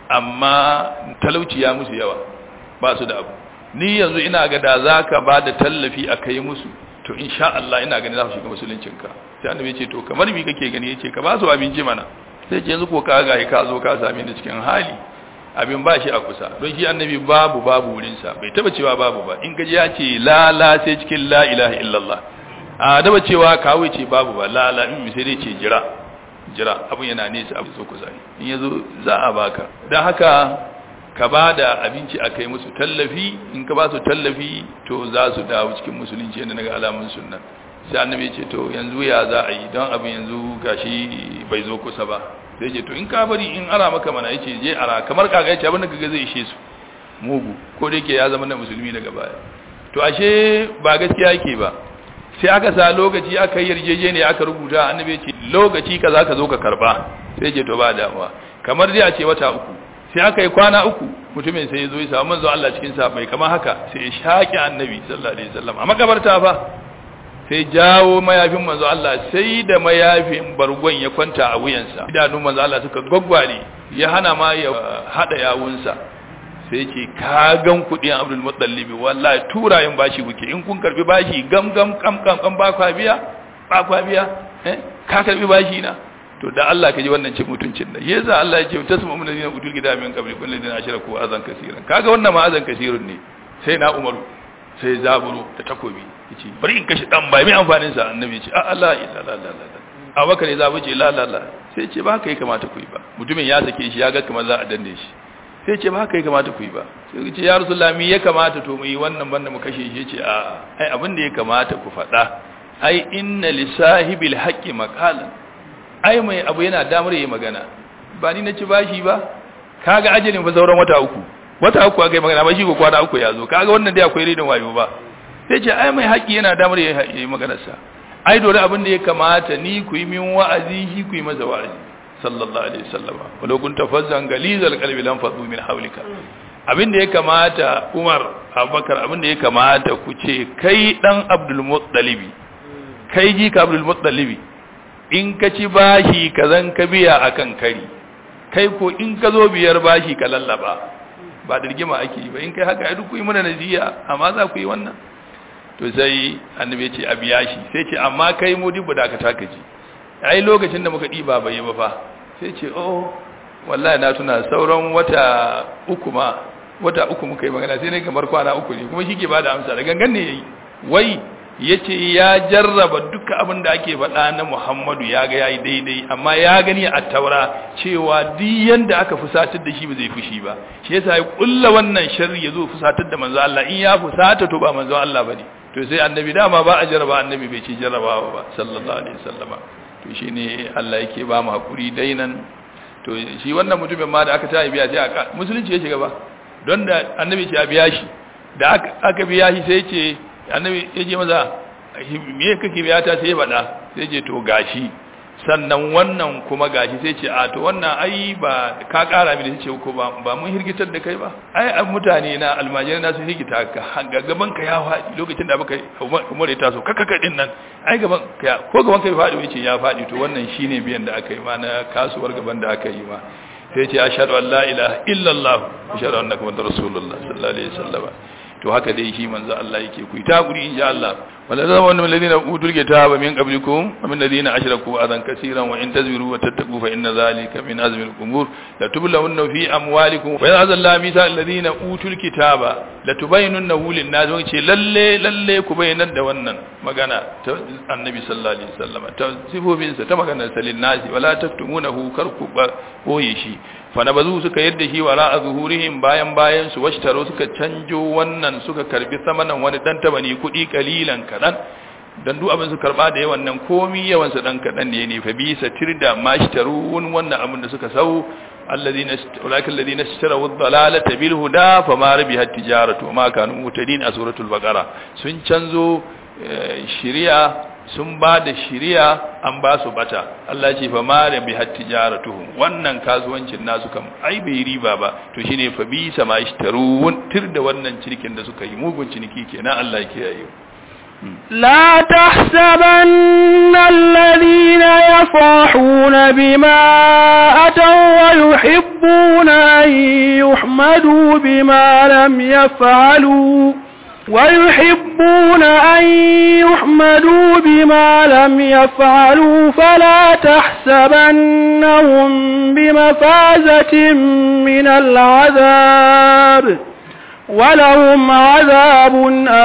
Speaker 2: amma talauci ya musu yawa ba su da abu ni yanzu ina ga da za ka ba da tallafi a kai musu to insha Allah ina gani za su shiga musuluncinka sai annabi ya ce to kamar mi kake gani ya ce ka ba su abinci mana sai ce yanzu ko ka ga ka zo ka same ni cikin hali abin ba shi a kusa don shi annabi babu babu wurinsa bai taba cewa babu ba in gaji ya ce la la sai cikin la ilaha illallah a daba cewa kawai ce babu ba la la in sai dai ce jira jira abin yana nesa abu so kusa in yazo za a baka dan haka ka ba da abinci a kai musu tallafi in ka ba su tallafi to za su dawo cikin musulunci yadda naga alamun sunna sai annabi ce to yanzu ya za a yi don abin yanzu gashi bai zo kusa ba sai ce to in ka bari in ara maka mana yace je ara kamar kaga yace abin da kaga zai ishe su mugu ko da yake ya zama na musulmi daga baya to ashe ba gaskiya yake ba sai aka sa lokaci aka yi yarjejeniya aka rubuta annabi ce lokaci kaza ka zo ka karba sai ce to ba damuwa kamar dai a ce wata uku sai aka yi kwana uku mutumin sai ya zo ya samu manzo Allah cikin sa bai kamar haka sai ya shaki annabi sallallahu alaihi wasallam a makabarta fa sai jawo mayafin manzo Allah sai da mayafin bargon ya kwanta a wuyansa idanun manzo Allah suka gwaggware ya hana ma ya hada yawunsa sai ce ka gan kudin Abdul Muttalib wallahi turayin bashi kuke in kun karbi bashi gam gam kam kam kam ba kwa biya ba kwa biya eh ka karbi bashi na to da Allah ka ji wannan cin mutuncin da yasa Allah ya ce tasmu min ladina utul kitab min qabli kullu ladina ashraku azan kaseeran kaga wannan ma azan kaseerun ne sai na Umaru sai zaburo da takobi yace bari in kashi dan bai mai amfanin sa annabi ce a Allah illa la la la Abubakar ya zabi ce la la la sai ce ba kai kamata ku yi ba mutumin ya sake shi ya ga kamar za a danne shi sai ce ba kai kamata ku yi ba sai ce ya rasulullah mi ya kamata to mu yi wannan banda mu kashe shi ce a ai abin da ya kamata ku faɗa ai inna lisahibil haqqi maqalan ai mai abu yana damar yi magana ba ni na ci bashi ba kaga ajalin fa sauran wata uku wata uku aka yi magana ba shi ko kwana uku ya zo kaga wannan dai akwai ridin wayo ba sai ce ai mai haƙi yana damar yi maganarsa ai dole abin da ya kamata ni ku yi min wa'azi shi ku yi masa wa'azi sallallahu alaihi wasallam walau kunta fazzan galizal qalbi lam fadu min hawlika abin da ya kamata Umar Abubakar abin da ya kamata ku ce kai dan Abdul Muttalibi kai ji ka Abdul Muttalibi in ka ci bashi ka zan ka biya akan kari kai ko in ka zo biyar bashi ka lallaba ba da rigima ake yi ba in kai haka ai duk ku yi mana nasiya amma za ku yi wannan to sai annabi ya ce a biya shi sai ce amma kai mu dubu da ka taka ji ai lokacin da muka diba bai yi ba fa sai ce oh wallahi na tuna sauran wata uku ma wata uku muka yi magana sai ne kamar kwana uku ne kuma shi ke bada amsa da gangan ne yayi wai yace ya jarraba duka abin da ake faɗa na Muhammadu ya ga yayi daidai amma ya gani a Taura cewa duk yanda aka fusatar da shi ba zai fushi ba shi yasa ya kulla wannan sharri yazo fusatar da manzo Allah in ya fusata to ba manzo Allah bane to sai annabi dama ba a jarraba annabi bai ce jarrabawa ba sallallahu alaihi wasallama to shine Allah yake ba mu hakuri dainan to shi wannan mutumin ma da aka ta biya sai aka musulunci ya shiga ba don da annabi ce a biya shi da aka biya shi sai ce annabi ya ce maza me kake biya ta sai ya faɗa sai ce to gashi sannan wannan kuma gashi sai ce a to wannan ai ba ka ƙara mini sai ce ko ba ba mun hirgitar da kai ba ai an mutane na almajirai na sun hirgita ka gaban ka ya faɗi lokacin da baka umar ya taso kaka kadin nan ai gaban ka ko gaban ka ya faɗi wace ya faɗi to wannan shine biyan da aka yi ma na kasuwar gaban da aka yi ma sai ce ashhadu an la ilaha illallah ashhadu annaka muhammadar rasulullah sallallahu alaihi wasallam to haka dai shi manzo Allah yake ku ta guri insha Allah wala zama wannan ladina utul kitaba min qablikum wa min ladina ashraku adan kaseeran wa in tazbiru wa tattaqu fa inna zalika min azmi al-umur la tublawunna fi amwalikum wa ya'zal la misa alladhina utul kitaba la tubayyinunnahu lin-nas wa ce lalle lalle ku bayyanar da wannan magana ta annabi sallallahu alaihi wasallam ta sifofin sa ta maganar salin nasi wala taktumunahu karku boye shi fa nabazu suka yadda shi wala azhurihim bayan bayan su washtaro suka canjo wannan suka karbi samanan wani dan tabani kudi kalilan kadan dan duk abin su karba da yawan nan komi yawan su dan kadan ne ne fa bi satirda mashtarun wannan abin da suka sau alladhina ulaka alladhina ishtaraw ad-dalalata bil huda fama rabihat tijaratu ma kanu mutadin a suratul baqara sun canzo shari'a sun ba da shiriya an ba su bata Allah ce fa ma da bi hattijaratuhum wannan kasuwancin nasu kam ai bai riba ba to shine fa bi sama ishtarun tir da wannan cinikin da suka yi mugun ciniki kenan Allah yake yayi
Speaker 3: لا تحسبن الذين يفرحون بما أتوا ويحبون أن يحمدوا بما لم يفعلوا ويحبون أن يحمدوا بما لم يفعلوا فلا تحسبنهم بمفازة من العذاب ولهم عذاب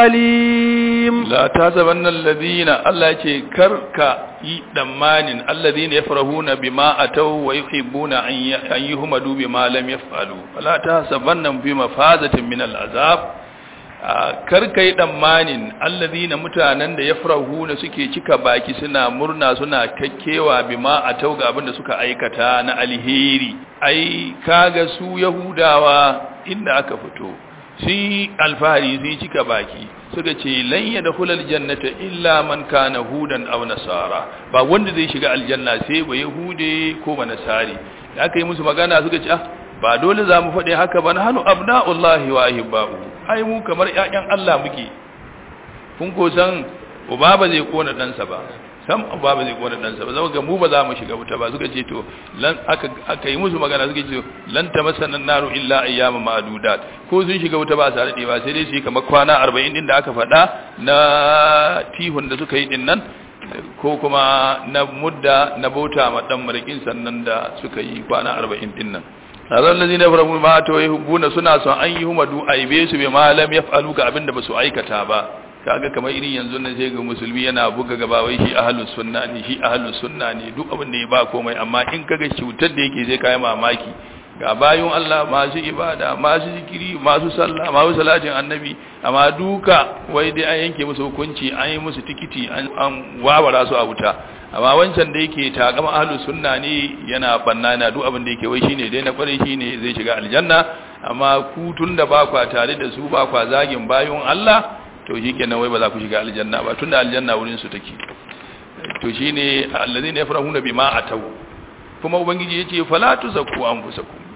Speaker 3: أليم
Speaker 2: لا تحسبن الذين الله يكي كرك دمان الذين يفرحون بما أتوا ويحبون أن يحمدوا بما لم يفعلوا فلا تحسبنهم بمفازة من العذاب karka yi ɗammanin allazi na mutanen da ya farahu na suke cika baki suna murna suna kakkewa bima a tauga abinda suka aikata na alheri ai kaga su yahudawa inda aka fito sun alfahari sun cika baki suka ce lan ya da hulal jannata illa man kana hudan aw nasara ba wanda zai shiga aljanna sai ba yahude ko ba nasari da aka yi musu magana suka ce ah ba dole za mu faɗi haka ba na hannu abna'ullahi wa ahibba'u ai mu kamar ƴaƴan Allah muke kun ko san uba ba zai kona ɗansa ba sam uba ba zai kona ɗansa ba zama ga mu ba za mu shiga wuta ba suka ce to lan aka aka yi musu magana suka ce lan tamassana naru illa ayyama ma'dudat ko sun shiga wuta ba sa daɗe ba sai dai su yi kamar kwana 40 din da aka faɗa na tihun da suka yi din nan ko kuma na mudda na bauta ma dan marikin sannan da suka yi kwana 40 din nan azan lazi na faramu ma to yuhibuna suna son an yi humadu aibe su bi malam yaf'alu ga abinda basu aikata ba kaga kamar irin yanzu nan sai ga musulmi yana buga gaba wai shi ahlus sunna ne shi ahlus sunna ne duk abin da ya ba komai amma in kaga cutar da yake zai kai mamaki ga bayun Allah masu ibada masu zikiri masu sallah masu salatin annabi amma duka wai dai an yanke musu hukunci an yi musu tikiti an wawara su a wuta amma wancan da yake takama ahlus sunna ne yana banna na duk abin da yake wai shine dai na kware shine zai shiga aljanna amma ku tunda ba kwa tare da su ba kwa zagin bayun Allah to shikenan wai ba za ku shiga aljanna ba tunda aljanna wurin su take to shine allazina yafrahuna bima atau kuma ubangiji yace fala tuzakku anfusakum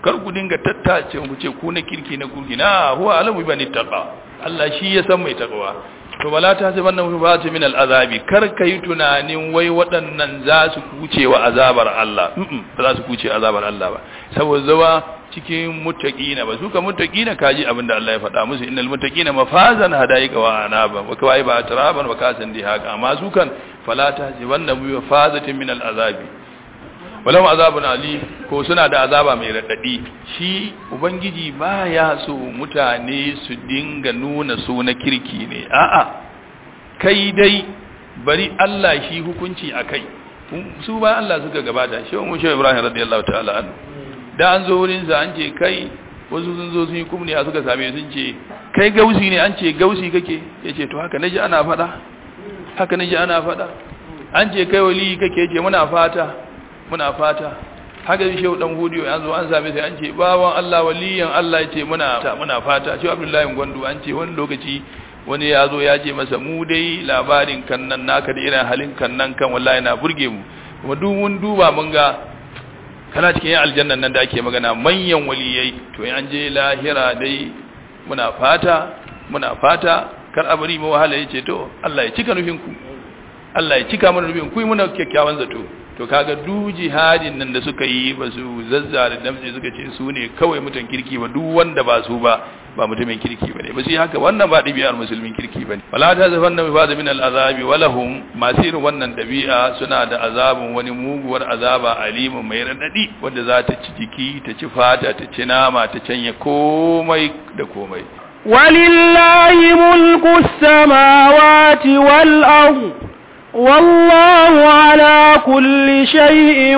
Speaker 2: kar ku dinga tattace mu ce ku na kirki na kurki na huwa alamu bani taqa Allah shi ya san mai taqwa to bala ta sai wannan ba ta min al'azabi kar ka yi tunanin wai waɗannan za su kuce wa azabar Allah ba za su kuce azabar Allah ba saboda zawa cikin muttaqina ba su ka muttaqina kaji abinda Allah ya faɗa musu innal muttaqina mafazan hadaika wa anaba wa kawai ba taraban wa kasan di haka amma su kan fala ta sai wannan bi mafazatin min al'azabi walau azabun ali ko suna da azaba mai radadi shi ubangiji baya so mutane su dinga nuna su na kirki ne a'a kai dai bari Allah shi hukunci akai su ba Allah suka gabata shi mu shi Ibrahim radiyallahu ta'ala anhu da an zo wurin sa an ce kai wasu sun zo sun yi kumni a suka same sun ce kai gausi ne an ce gausi kake yace to haka naji ana fada haka naji ana fada an ce kai wali kake yace muna fata muna fata haka shi shehu dan hudiyo yanzu an same sai an ce bawan Allah waliyan Allah yace muna muna fata shi Abdullahi Gwandu an ce wani lokaci wani ya zo ya ce masa mu dai labarin kan nan naka da irin halin kan nan kan wallahi na burge mu kuma duk mun duba mun ga kana cikin aljannan nan da ake magana manyan waliyai to an je lahira dai muna fata muna fata kar abari mu wahala yace to Allah ya cika nufin ku Allah ya cika mana nufin ku muna kyakkyawan zato to kaga du jihadin nan da suka yi ba su zazzare damtse suka ce su ne kawai mutan kirki ba duk wanda ba su ba ba mutumin kirki bane ba sai haka wannan ba ɗabi'ar musulmin kirki bane wala ta zafan na mifada min al'azabi walahum masu irin wannan ɗabi'a suna da azabin wani muguwar azaba alimun mai raɗaɗi wanda za ta ci jiki ta ci fata ta ci nama ta canya komai da komai
Speaker 3: ولله ملك السماوات والأرض والله على كل شيء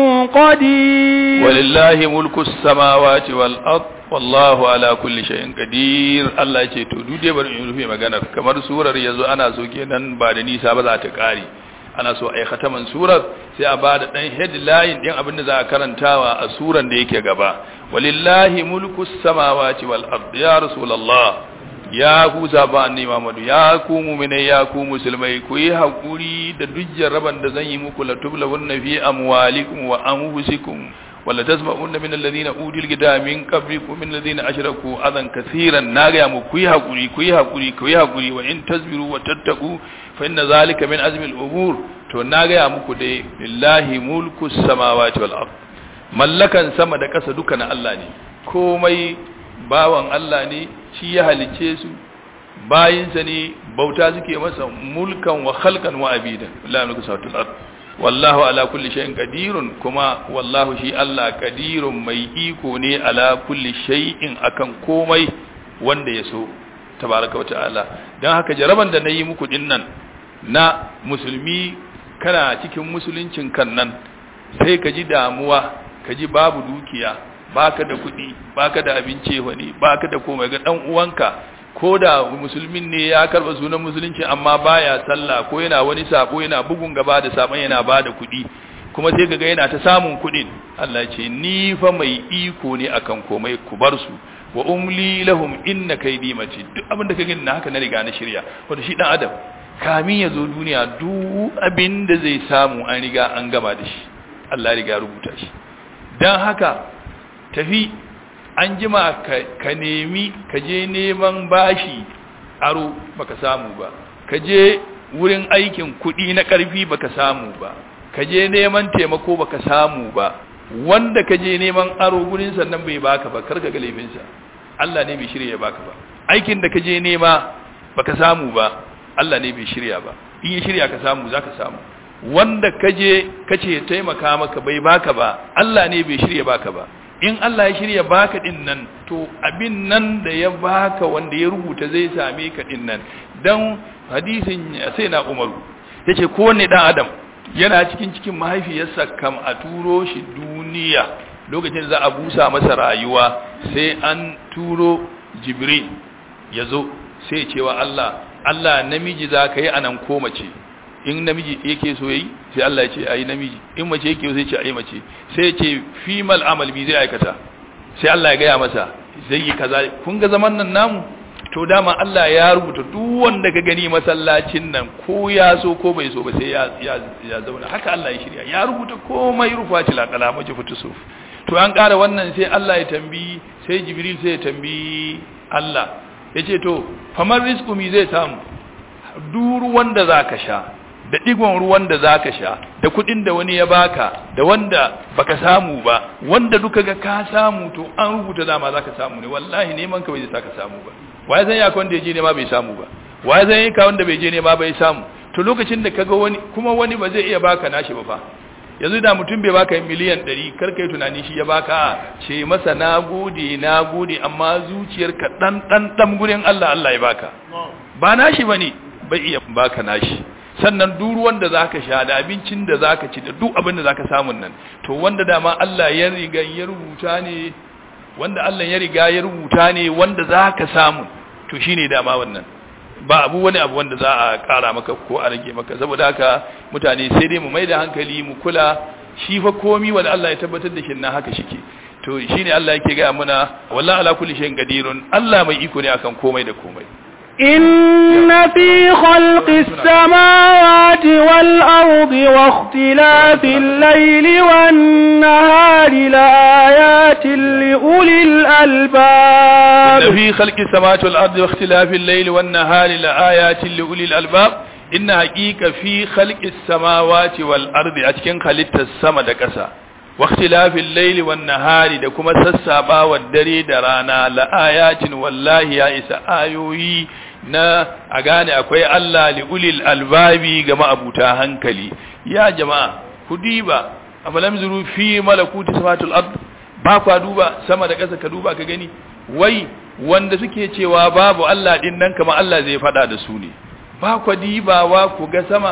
Speaker 3: قدير
Speaker 2: ولله ملك السماوات والأرض wallahu ala kulli shay'in qadir Allah ya ce to duk dai bari in rufe maganar kamar surar yanzu ana so kenan ba da nisa ba za ta kare ana so ai khataman surar sai a ba da dan headline din abin da za a karantawa a suran da yake gaba walillahi mulku samawati wal ard ya rasulullah ya ku zaba annabi Muhammad ya ku mu'minai ya ku musulmai ku yi hakuri da duk jarraban da zan yi muku la tublawunna fi amwalikum wa anfusikum wala tasma'unna min alladhina utul kitaba min qablikum min alladhina ashraku adan kaseeran naga mu ku yi hakuri ku yi hakuri ku yi hakuri wa in tasbiru wa tattaqu fa inna zalika min azmi al-umur to naga muku dai lillahi mulku samawati wal ard mallakan sama da ƙasa duka na Allah ne komai bawan Allah ne shi ya halice su bayinsa ne bauta suke masa mulkan wa khalqan wa abidan la mulku sawatul ard wallahu ala kulli shay'in qadirun kuma wallahu shi Allah qadirun mai iko ne ala kulli shay'in akan komai wanda ya so tabaraka wata'ala dan haka jaraban da nayi muku dinnan na musulmi kana cikin musuluncin kan nan sai ka ji damuwa ka ji babu dukiya baka da kuɗi baka da abinci wani baka da komai ga dan uwanka ko da musulmin ne ya karba sunan musulunci amma baya sallah ko yana wani sabo yana bugun gaba da saban yana bada kuɗi kuma sai kaga yana ta samun kuɗin Allah ya ce ni fa mai iko ne akan komai ku bar su wa umli lahum inna kaydi mati duk abin da kage na haka na riga na shirya wato shi dan adam kamin ya zo duniya duk abin da zai samu an riga an gama da shi Allah ya riga rubuta shi dan haka tafi an jima ka nemi ka je neman bashi aro baka samu ba ka je wurin aikin kuɗi na ƙarfi baka samu ba ka je neman taimako baka samu ba wanda ka je neman aro gurin sannan bai baka ba karka ga laifinsa Allah ne bai shirya baka ba aikin da ka je nema baka samu ba Allah ne bai shirya ba in ya shirya ka samu zaka samu wanda ka je kace taimaka maka bai baka ba Allah ne bai shirya baka ba in Allah ya shirya baka din nan to abin nan da ya baka wanda ya rubuta zai same ka din nan dan hadisin sai na Umaru yace kowanne dan adam yana cikin cikin mahaifiyarsa kam a turo shi duniya lokacin da za a busa masa rayuwa sai an turo Jibril yazo sai cewa Allah Allah namiji za ka yi anan ko mace in namiji yake so yi sai Allah ya ce ayi namiji in mace yake so sai ce ayi mace sai ya ce fimal amal bi zai aikata sai Allah ya gaya masa zai yi kaza kun ga zaman nan namu to dama Allah ya rubuta duk wanda ka gani masallacin nan ko ya so ko bai so ba sai ya ya, ya zauna haka Allah ya shirya ya rubuta komai rufa ci laqala maji futusuf to an ƙara wannan sai Allah ya tambi sai Jibril sai ya tambi Allah ya ce to famar rizku mi zai samu duk ruwan da za ka sha da digon ruwan da za ka sha da kuɗin da wani ya baka da wanda baka samu ba wanda duka ga ka samu to an rubuta dama za ka samu ne wallahi neman ka bai zai ka samu ba waye zan yaka wanda ya je nema bai samu ba waye zan yi ka wanda bai je nema bai samu to lokacin da kaga wani kuma wani ba zai iya baka nashi ba fa yanzu da mutum bai baka miliyan 100 kar kai tunani shi ya baka ce masa nagode nagode amma zuciyarka dan dan dan gurin Allah Allah ya baka ba nashi bane bai iya baka nashi sannan duk ruwan da zaka sha da abincin da zaka ci da duk abin da zaka samu nan to wanda dama Allah ya riga ya rubuta ne wanda Allah ya riga ya rubuta ne wanda zaka samu to shine dama wannan ba abu wani abu wanda za a kara maka ko a rage maka saboda haka mutane sai dai mu maida hankali mu kula shi fa komi wanda Allah ya tabbatar da shi na haka shike to shine Allah yake ga muna wallahi ala kulli shay'in qadirun Allah mai iko ne akan komai da komai
Speaker 3: إن في خلق السماوات والأرض واختلاف الليل والنهار لآيات لأولي الألباب
Speaker 2: إن في خلق السماوات والأرض واختلاف الليل والنهار لآيات لأولي الألباب إن حقيقة في خلق السماوات والأرض أتكن خلقت السما دكسا واختلاف الليل والنهار da kuma sassaɓawar dare da rana la'ayatin wallahi ya isa ayoyi na a gane akwai Allah li ulil albabi ga ma'abuta hankali ya jama'a ku diba afalam zuru fi malakuti samatul ard ba kwa duba sama da ƙasa ka duba ka gani wai wanda suke cewa babu Allah din nan kamar Allah zai faɗa da su ne ba kwa dibawa ku ga sama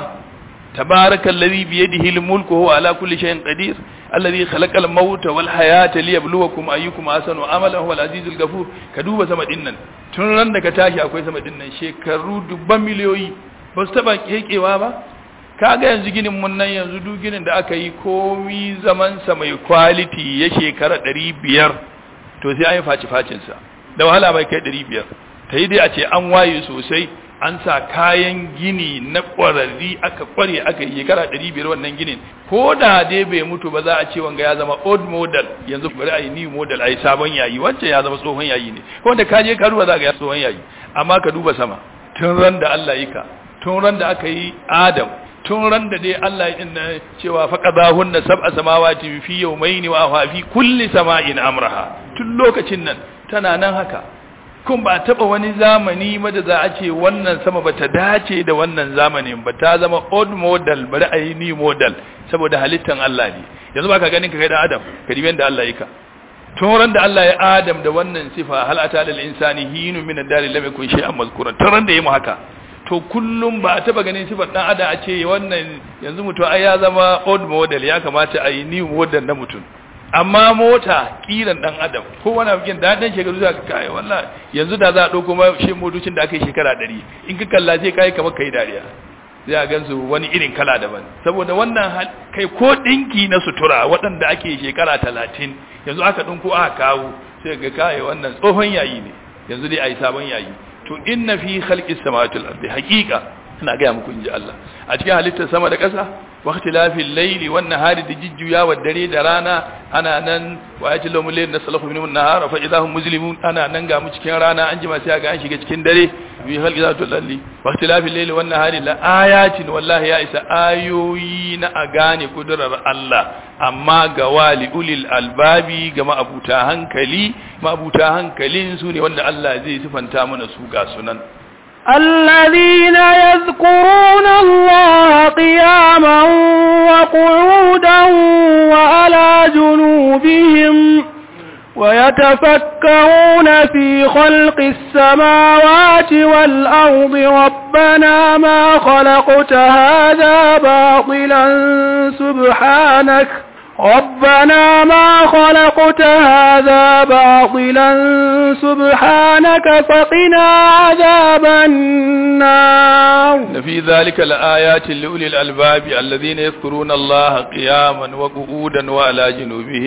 Speaker 2: تبارك الذي بيده الملك وهو على كل شيء قدير الذي خلق الموت والحياة ليبلوكم أيكم أحسن عملا هو العزيز الغفور كدوب sama dinnan tun ran da ka tashi akwai sama dinnan shekaru dubban miliyoyi ba su taba kekewa ba kaga yanzu ginin mun nan yanzu duk ginin da aka yi komi zaman sa mai quality ya shekara 500 to sai an yi faci facin sa da wahala mai kai 500 ta yi dai a ce an waye sosai an sa kayan gini na ƙwararri aka ƙware aka yi shekara ɗari biyar wannan ginin ko da dai bai mutu ba za a ce wanga ya zama old model yanzu bari a yi new model a yi sabon yayi wancan ya zama tsohon yayi ne wanda ka je ka duba za ga ya tsohon yayi amma ka duba sama tun ran da Allah yi ka tun ran da aka yi Adam tun ran da dai Allah ya inna cewa faqadahunna sab'a samawati fi yawmayni wa fi kulli sama'in amraha tun lokacin nan tana nan haka kun ba taba wani zamani ma da za a ce wannan sama ba ta dace da wannan zamanin ba ta zama old model bari a yi new model saboda halittan Allah ne yanzu ba ka ganin ka kai da Adam ka dibi da Allah yaka tun ran da Allah ya Adam da wannan sifa hal ata lil insani hinu min ad-dari lam yakun shay'an mazkuran tun ran da yayi mu haka to kullum ba a taba ganin sifar dan Adam a ce wannan yanzu mutum ai ya zama old model ya kamata a yi new model na mutum amma mota kiran dan adam ko wani abikin da dan shekaru za ka kai wallahi yanzu da za a dauko ma shi motocin da aka yi shekara 100 in ka kalla sai kai kamar kai dariya sai a gansu wani irin kala daban saboda wannan kai ko dinki na sutura waɗanda ake shekara 30 yanzu aka dinko aka kawo sai ga kai wannan tsohon yayi ne yanzu dai ayi sabon yayi to inna fi khalqis samawati wal ardi haqiqa ina ga muku inji Allah a cikin halittar sama da ƙasa واختلاف الليل والنهار دججيا والدري درانا انا نن وايات لهم الليل نسلخ منهم النهار فاذا هم مظلمون انا نن ga mu cikin rana an jima sai ga an shiga cikin dare bi halqi zatul lalli واختلاف الليل والنهار la ayatin wallahi ya isa ayoyi na a gane kudurar Allah amma ga wali ulil albabi ga ma'abuta hankali ma'abuta hankalin su ne wanda Allah zai sifanta mana su ga sunan
Speaker 3: الذين يذكرون الله قياما وقعودا وعلى جنوبهم ويتفكرون في خلق السماوات والأرض ربنا ما خلقت هذا باطلا سبحانك ربنا ما خلقت هذا باطلا سبحانك فقنا عذاب النار
Speaker 2: في ذلك لآيات لأولي الألباب الذين يذكرون الله قياما وقعودا وعلى جنوبهم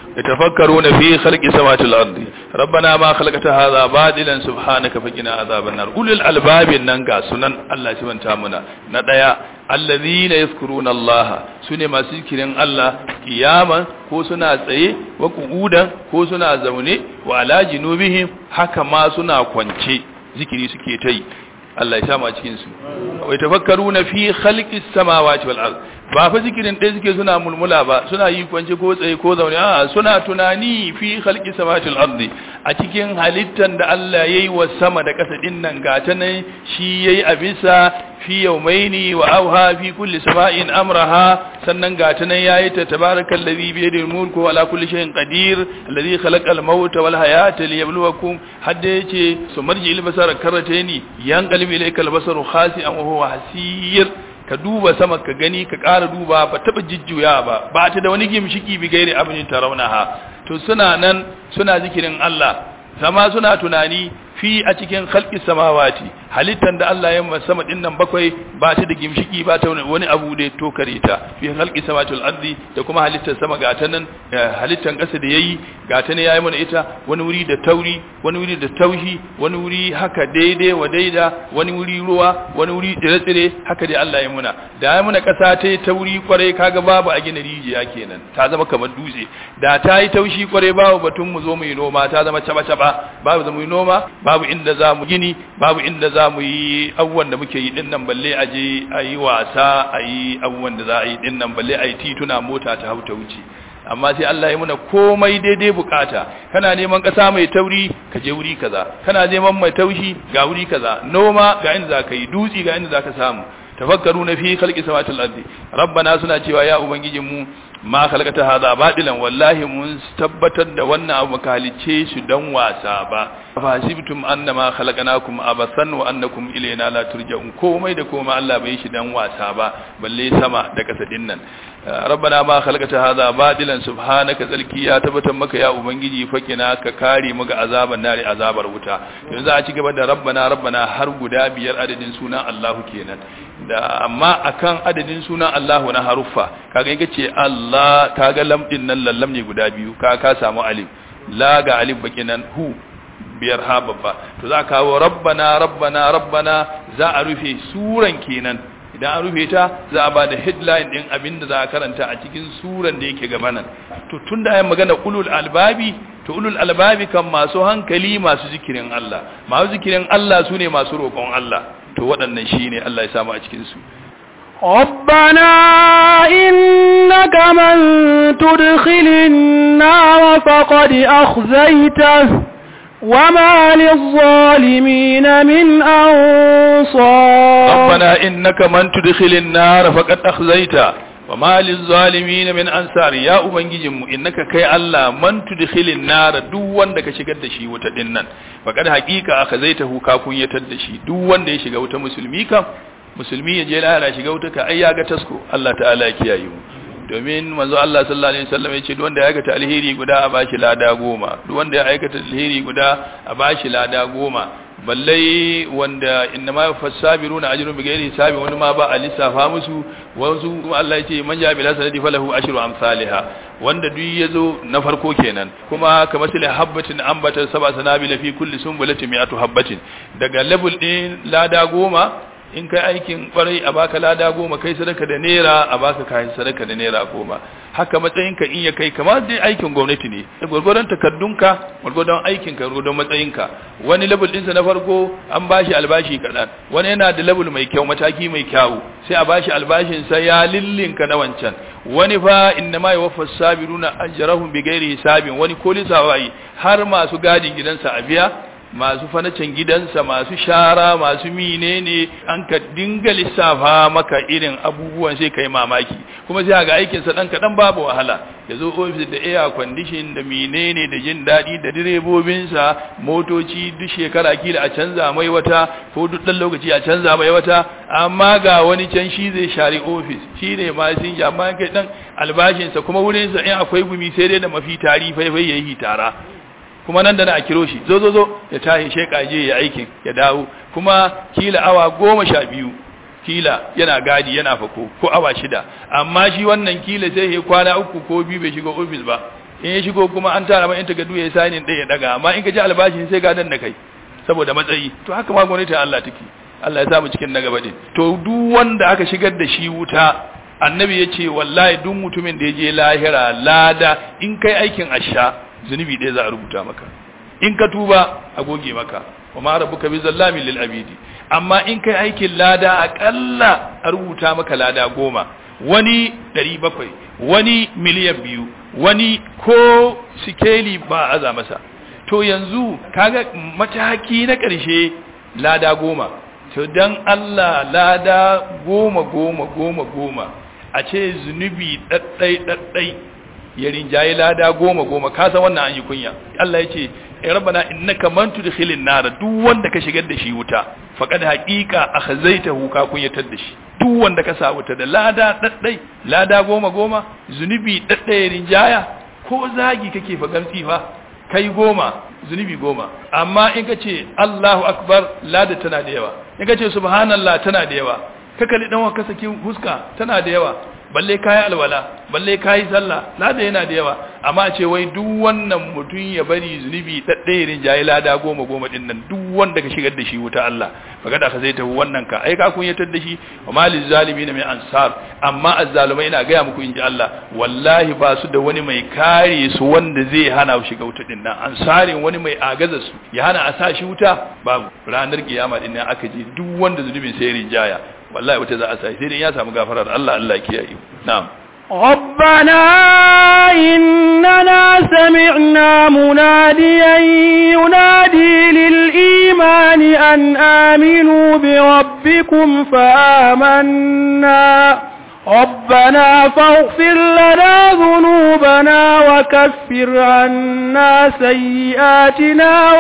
Speaker 2: yatafakkaruna fi khalqi samawati wal ardi rabbana ma khalaqta hadha batilan subhanaka faqina adhaban nar ulul albabin nan ga sunan Allah shi banta muna na daya allazina yazkuruna Allah sune masu zikirin Allah kiyaman ko suna tsaye wa qu'udan ko suna zaune wa ala junubihim haka ma suna kwance zikiri suke ta yi Allah ya samu a cikin su wai tafakkaruna fi khalqis samawati wal ard ba fa zikirin ɗaya suke suna mulmula ba suna yi kwance ko tsaye ko zaune a suna tunani fi khalqis samawati wal ard a cikin halittan da Allah yayi wa sama da ƙasa din nan gata nan shi yayi a bisa fi yawmaini wa auha fi kulli sama'in amraha sannan gata nan yayi ta tabarakal ladhi bi yadihi mulku ala kulli shay'in qadir alladhi khalaqal mauta wal hayata liyabluwakum hadda yace sumarji il basara karataini yanqalibu ilaykal basaru khasi'an wa huwa hasir ka duba sama ka gani ka ƙara duba ba taɓa jijjuya ba ba ta da wani gimshiki bi gairi abin tarawnaha to suna nan suna zikirin Allah sama suna tunani fi a cikin khalqi samawati halittan da Allah ya sama din nan bakwai ba ta da gimshiki ba ta wani abu da to kare ta fi khalqi samawati wal ardi da kuma halittar sama ga ta nan halittan ƙasa da yayi ga ta ne yayi mana ita wani wuri da tauri wani wuri da taushi wani wuri haka daidai wa daida wani wuri ruwa wani wuri tsire-tsire haka dai Allah ya muna da ya muna ƙasa ta yi tauri kwarai kaga babu a gina rijiya kenan ta zama kamar dutse da ta yi taushi kwarai babu batun mu zo mu yi noma ta zama caba-caba babu za mu yi noma babu inda za mu gini babu inda za mu yi abubuwan da muke yi din nan balle a je a yi wasa a yi abubuwan da za a yi din nan balle a yi tituna mota ta hau ta wuce amma sai Allah ya muna komai daidai bukata kana neman ƙasa mai tauri ka je wuri kaza kana neman mai taushi ga wuri kaza noma ga inda za ka yi dutsi ga inda za ka samu tafakkaru na fi khalqi samawati ardi rabbana suna cewa ya ubangijin mu ma khalaqata hadha batilan wallahi mun tabbatar da wannan abu ka halice shi dan wasa ba fasibtum annama khalaqnakum abathan wa annakum ilayna la turja'un komai da komai Allah bai shi dan wasa ba balle sama da kasa dinnan rabbana ma khalaqata hadha batilan subhanaka zalki ya tabbatar maka ya ubangiji fakina ka kare mu ga azaban nari azabar wuta yanzu a ci gaba da rabbana rabbana har guda biyar adadin sunan Allahu kenan da amma akan adadin sunan Allahu na haruffa kaga yake ce Allah kaga lam din nan lallam ne guda biyu ka ka samu alif la ga alif baki nan hu biyar ha babba to za ka kawo rabbana rabbana rabbana za a rufe suran kenan idan an rufe ta za a ba da headline din abinda za a karanta a cikin suran da yake gaba nan to tunda ayi magana ulul albabi to ulul albabi kan masu hankali masu zikirin Allah masu zikirin Allah sune masu roƙon Allah to waɗannan shine Allah ya samu a cikin su
Speaker 3: ربنا إنك من تدخل النار فقد أخزيته وما للظالمين من أنصار
Speaker 2: ربنا إنك من تدخل النار فقد أخزيته وما للظالمين من أنصار يا أبنجيجم إنك كي الله من تدخل النار دوان دك شغل دشي وتدنن فقد حقيقة أخزيته كافون يتدشي دوان دي شغل وتمسلمي كام musulmi ya je lahira shiga wuta ka ai ya ga tasko Allah ta'ala ya kiyaye mu domin manzo Allah sallallahu alaihi wasallam ya ce duk wanda ya aikata alheri guda a bashi lada goma duk wanda ya aikata alheri guda a bashi lada goma balle wanda inna ma fasabiruna ajrun bi ghairi hisabi wani ma ba a lissafa musu wasu kuma Allah ya ce man ja bila sanadi falahu ashru amsalha wanda duk yazo na farko kenan kuma kamar sile habbatin ambata sab'a sanabila fi kulli sunbulatin mi'atu habbatin daga level din lada goma in kai aikin kwarai a baka lada goma kai sadaka da naira a baka kayan sadaka da naira goma haka matsayinka in ya kai kamar dai aikin gwamnati ne gwargwadon takardunka gwargwadon aikinka gwargwadon matsayinka wani level ɗinsa na farko an bashi albashi kaɗan wani yana da level mai kyau mataki mai kyau sai a bashi albashinsa ya lillinka na wancan wani fa inna ma yuwaffa sabiruna ajrahum bighairi hisabin wani ko lisawai har masu gadin gidansa a biya masu fanacin gidansa masu shara masu menene an ka dinga lissafa maka irin abubuwan sai kai mamaki kuma sai ga aikin sa dan kadan babu wahala yazo office da air condition da menene da jin dadi da direbobin sa motoci duk shekara kila a canza mai wata ko duk dan lokaci a canza mai wata amma ga wani can shi zai share office shine ma sun ji amma kai dan albashin sa kuma wurin sa in akwai gumi sai dai da mafi tari faifai yayi tara kuma nan da na a kiro shi zo zo zo ya tahi sheka je ya aikin ya dawo kuma kila awa goma sha biyu kila yana gadi yana fako ko awa shida amma shi wannan kila sai ya kwana uku ko biyu bai shiga ofis ba in ya shigo kuma an tara mai in takardu ya sani ɗaya ya daga amma in ka ji albashin sai ga dan da kai saboda matsayi to haka ma gwamnati Allah take Allah ya samu cikin na gaba din to duk wanda aka shigar da shi wuta annabi ya ce wallahi duk mutumin da ya je lahira lada in kai aikin asha zunubi ɗaya za a rubuta maka in ka tuba a goge maka wa ma rabbuka bi zallamin lil abidi amma in kai aikin lada akalla a rubuta maka lada goma wani ɗari bakwai wani miliyan biyu wani ko sikeli ba a aza masa to yanzu kaga mataki na ƙarshe lada goma to dan Allah lada goma goma goma goma a ce zunubi ɗaɗɗai ɗaɗɗai ya rinjaye lada goma goma ka san wannan an yi kunya Allah ya ce rabbana innaka man tudkhilin nar duk wanda ka shigar da shi wuta faqad haqiqa akhzaitahu ka kunyatar da shi duk wanda ka sa wuta da lada ɗaɗɗai lada goma goma zunubi ɗaɗɗai rinjaya ko zagi kake fa gamsi fa kai goma zunubi goma amma in ka ce Allahu akbar lada tana da yawa in ka ce subhanallah tana da yawa ka kalli dan wanka saki huska tana da yawa balle kayi alwala balle kayi sallah lada yana da yawa amma ce wai duk wannan mutum ya bari zunubi daddairin jayi lada goma goma din nan duk wanda ka shigar da shi wuta Allah kaga da ka zai tafi wannan ka ai ka kunyatar da shi wa malil zalimin min ansar amma azzalumai ina ga muku inji Allah wallahi ba su da wani mai kare su wanda zai hana su shiga wuta din nan ansarin wani mai agaza su ya hana a sa shi wuta babu ranar kiyama din nan aka je duk wanda zunubin sai rinjaya wallahi wata za a sai sai dai ya samu gafarar Allah Allah ya kiyaye na'am
Speaker 3: ربنا إننا سمعنا مناديا ينادي للإيمان أن آمنوا بربكم فآمنا ربنا فاغفر لنا ذنوبنا وكفر عنا سيئاتنا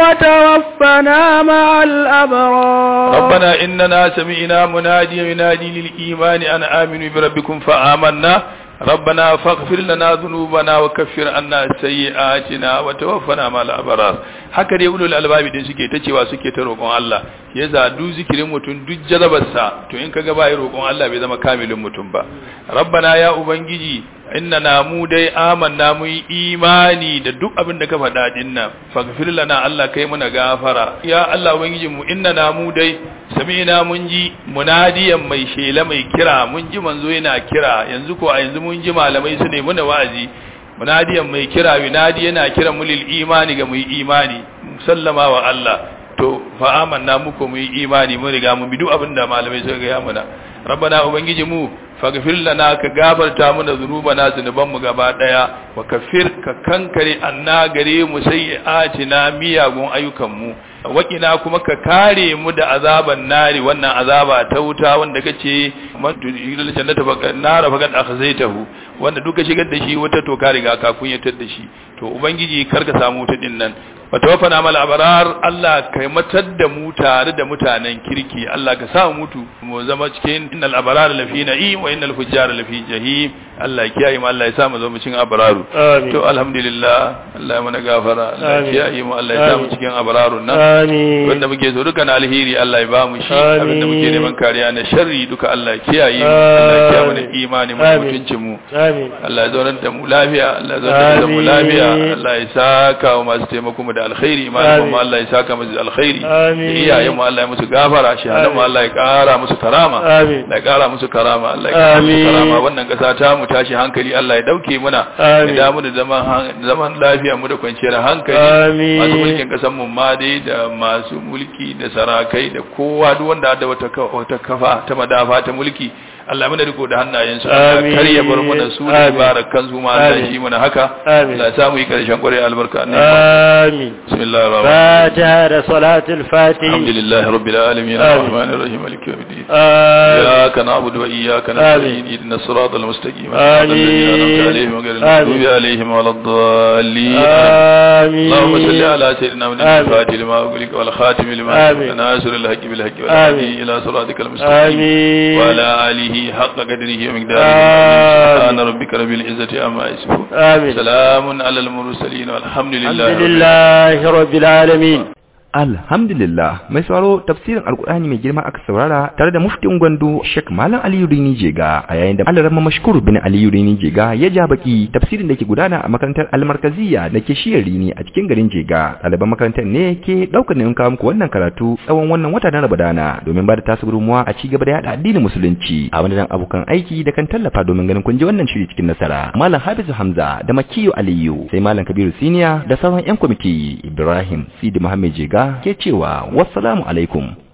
Speaker 3: وتوفنا مع الأبرار
Speaker 2: ربنا إننا سمعنا مناديا ينادي للإيمان أن آمنوا بربكم فآمنا ربنا فاغفر لنا ذنوبنا وكفر عنا سيئاتنا وتوفنا مع الأبرار haka dai ulul albabi din suke ta cewa suke ta roƙon Allah yasa duk zikirin mutum duk jarabarsa to in kaga bai roƙon Allah bai zama kamilin mutum ba rabbana ya ubangiji innana mu dai amanna mu yi imani da duk abin da ka faɗa din nan faghfir lana Allah kai muna gafara ya Allah ubangiji mu innana mu dai sami'na mun ji munadiyan mai shela mai kira mun ji manzo yana kira yanzu ko a yanzu mun ji malamai su ne muna wa'azi munadiyan mai kira yunadi yana kiran mu lil imani ga mu yi imani sallama wa Allah to fa amanna muku mu yi imani mun riga mun bi duk abin da malamai suka ga muna rabbana ubangiji mu faghfir lana ka gafarta mana zunubana zunuban mu gaba daya wa kafir ka kankare anna gare mu sayyi'atina miyagun ayyukan mu wakina kuma ka kare mu da azaban nari wannan azaba ta wuta wanda kace man tudil jannata baka nara fakat akhzaitahu wanda duka shigar da shi wata to ka riga ka kunyatar da shi to ubangiji karka samu wuta din nan watawaffana mal abrar Allah kai matar da mu tare da mutanen kirki Allah ka sa mutu mu zama cikin innal abrar lafi na'im wa innal fujjar lafi jahim Allah ya kiyaye mu Allah ya sa mu zama cikin abraru to alhamdulillah Allah ya mana gafara Allah ya kiyaye mu Allah ya sa mu cikin abrarun nan
Speaker 3: amin
Speaker 2: wanda muke so duka na alheri Allah ya ba mu shi abinda muke neman kariya na sharri duka Allah ya kiyaye mu Allah ya kiyaye mu da imani mu mutuncin mu
Speaker 3: amin
Speaker 2: Allah ya zaunar da mu lafiya Allah ya zaunar da mu lafiya Allah ya saka wa masu taimako mu da alkhairi imanin mu Allah ya saka musu alkhairi iyayen mu Allah ya musu gafara shahadan mu Allah ya kara musu karama Allah ya kara musu karama Allah ya kara musu karama wannan kasa ta mu tashi hankali Allah ya dauke muna ya damu da zaman zaman lafiya mu da kwanciyar hankali masu mulkin kasan mu ma dai da masu mulki da sarakai da kowa duk wanda da wata wata kafa ta madafa ta mulki Allah mana riko da hannayensu Allah kar ya bar mu da su da barakan su ma Allah shi mana haka Allah ya samu yi karshen kware albarka
Speaker 3: amin
Speaker 2: bismillahir rahmanir
Speaker 3: fatiha da salatul fatih
Speaker 2: alhamdulillahi rabbil alamin arrahmanir rahim maliki yawmiddin iyyaka na'budu wa iyyaka nasta'in ihdinas siratal mustaqim
Speaker 3: آمين.
Speaker 2: عليهم غير المغضوب عليهم ولا الضالين
Speaker 3: آمين
Speaker 2: اللهم صل على سيدنا محمد
Speaker 3: آمين.
Speaker 2: الفاتح لما أغلق والخاتم لما
Speaker 3: آمين.
Speaker 2: سبق ناصر الحق بالحق
Speaker 3: آمين.
Speaker 2: والهادي إلى صراطك المستقيم
Speaker 3: آمين
Speaker 2: وعلى آله حق قدره ومقداره
Speaker 3: آمين.
Speaker 2: سبحان ربك رب العزة عما يصفون
Speaker 3: آمين
Speaker 2: سلام على المرسلين والحمد لله
Speaker 3: الحمد
Speaker 2: رب العالمين.
Speaker 3: لله رب العالمين
Speaker 1: Alhamdulillah mai sauraro tafsirin Alkur'ani mai girma aka saurara tare da muftin Gwandu Sheikh Malam Aliyu Rini Jega a yayin da Alarama Mashkur bin Aliyu Rini Jega ya ja baki tafsirin da ke gudana a makarantar Almarkaziya da ke shiyar Rini a cikin garin Jega ɗaliban makarantar ne ke ɗaukar nayin kawo muku wannan karatu tsawon wannan wata na Ramadana domin ba da tasu gudunmuwa a ci gaba da yada addinin musulunci a wani abokan aiki da kan tallafa domin ganin kun ji wannan shiri cikin nasara Malam Hafizu Hamza da Makiyu Aliyu sai Malam Kabiru Siniya da sauran 'yan kwamiti Ibrahim Sidi Muhammad Jega ke cewa wassalamu alaikum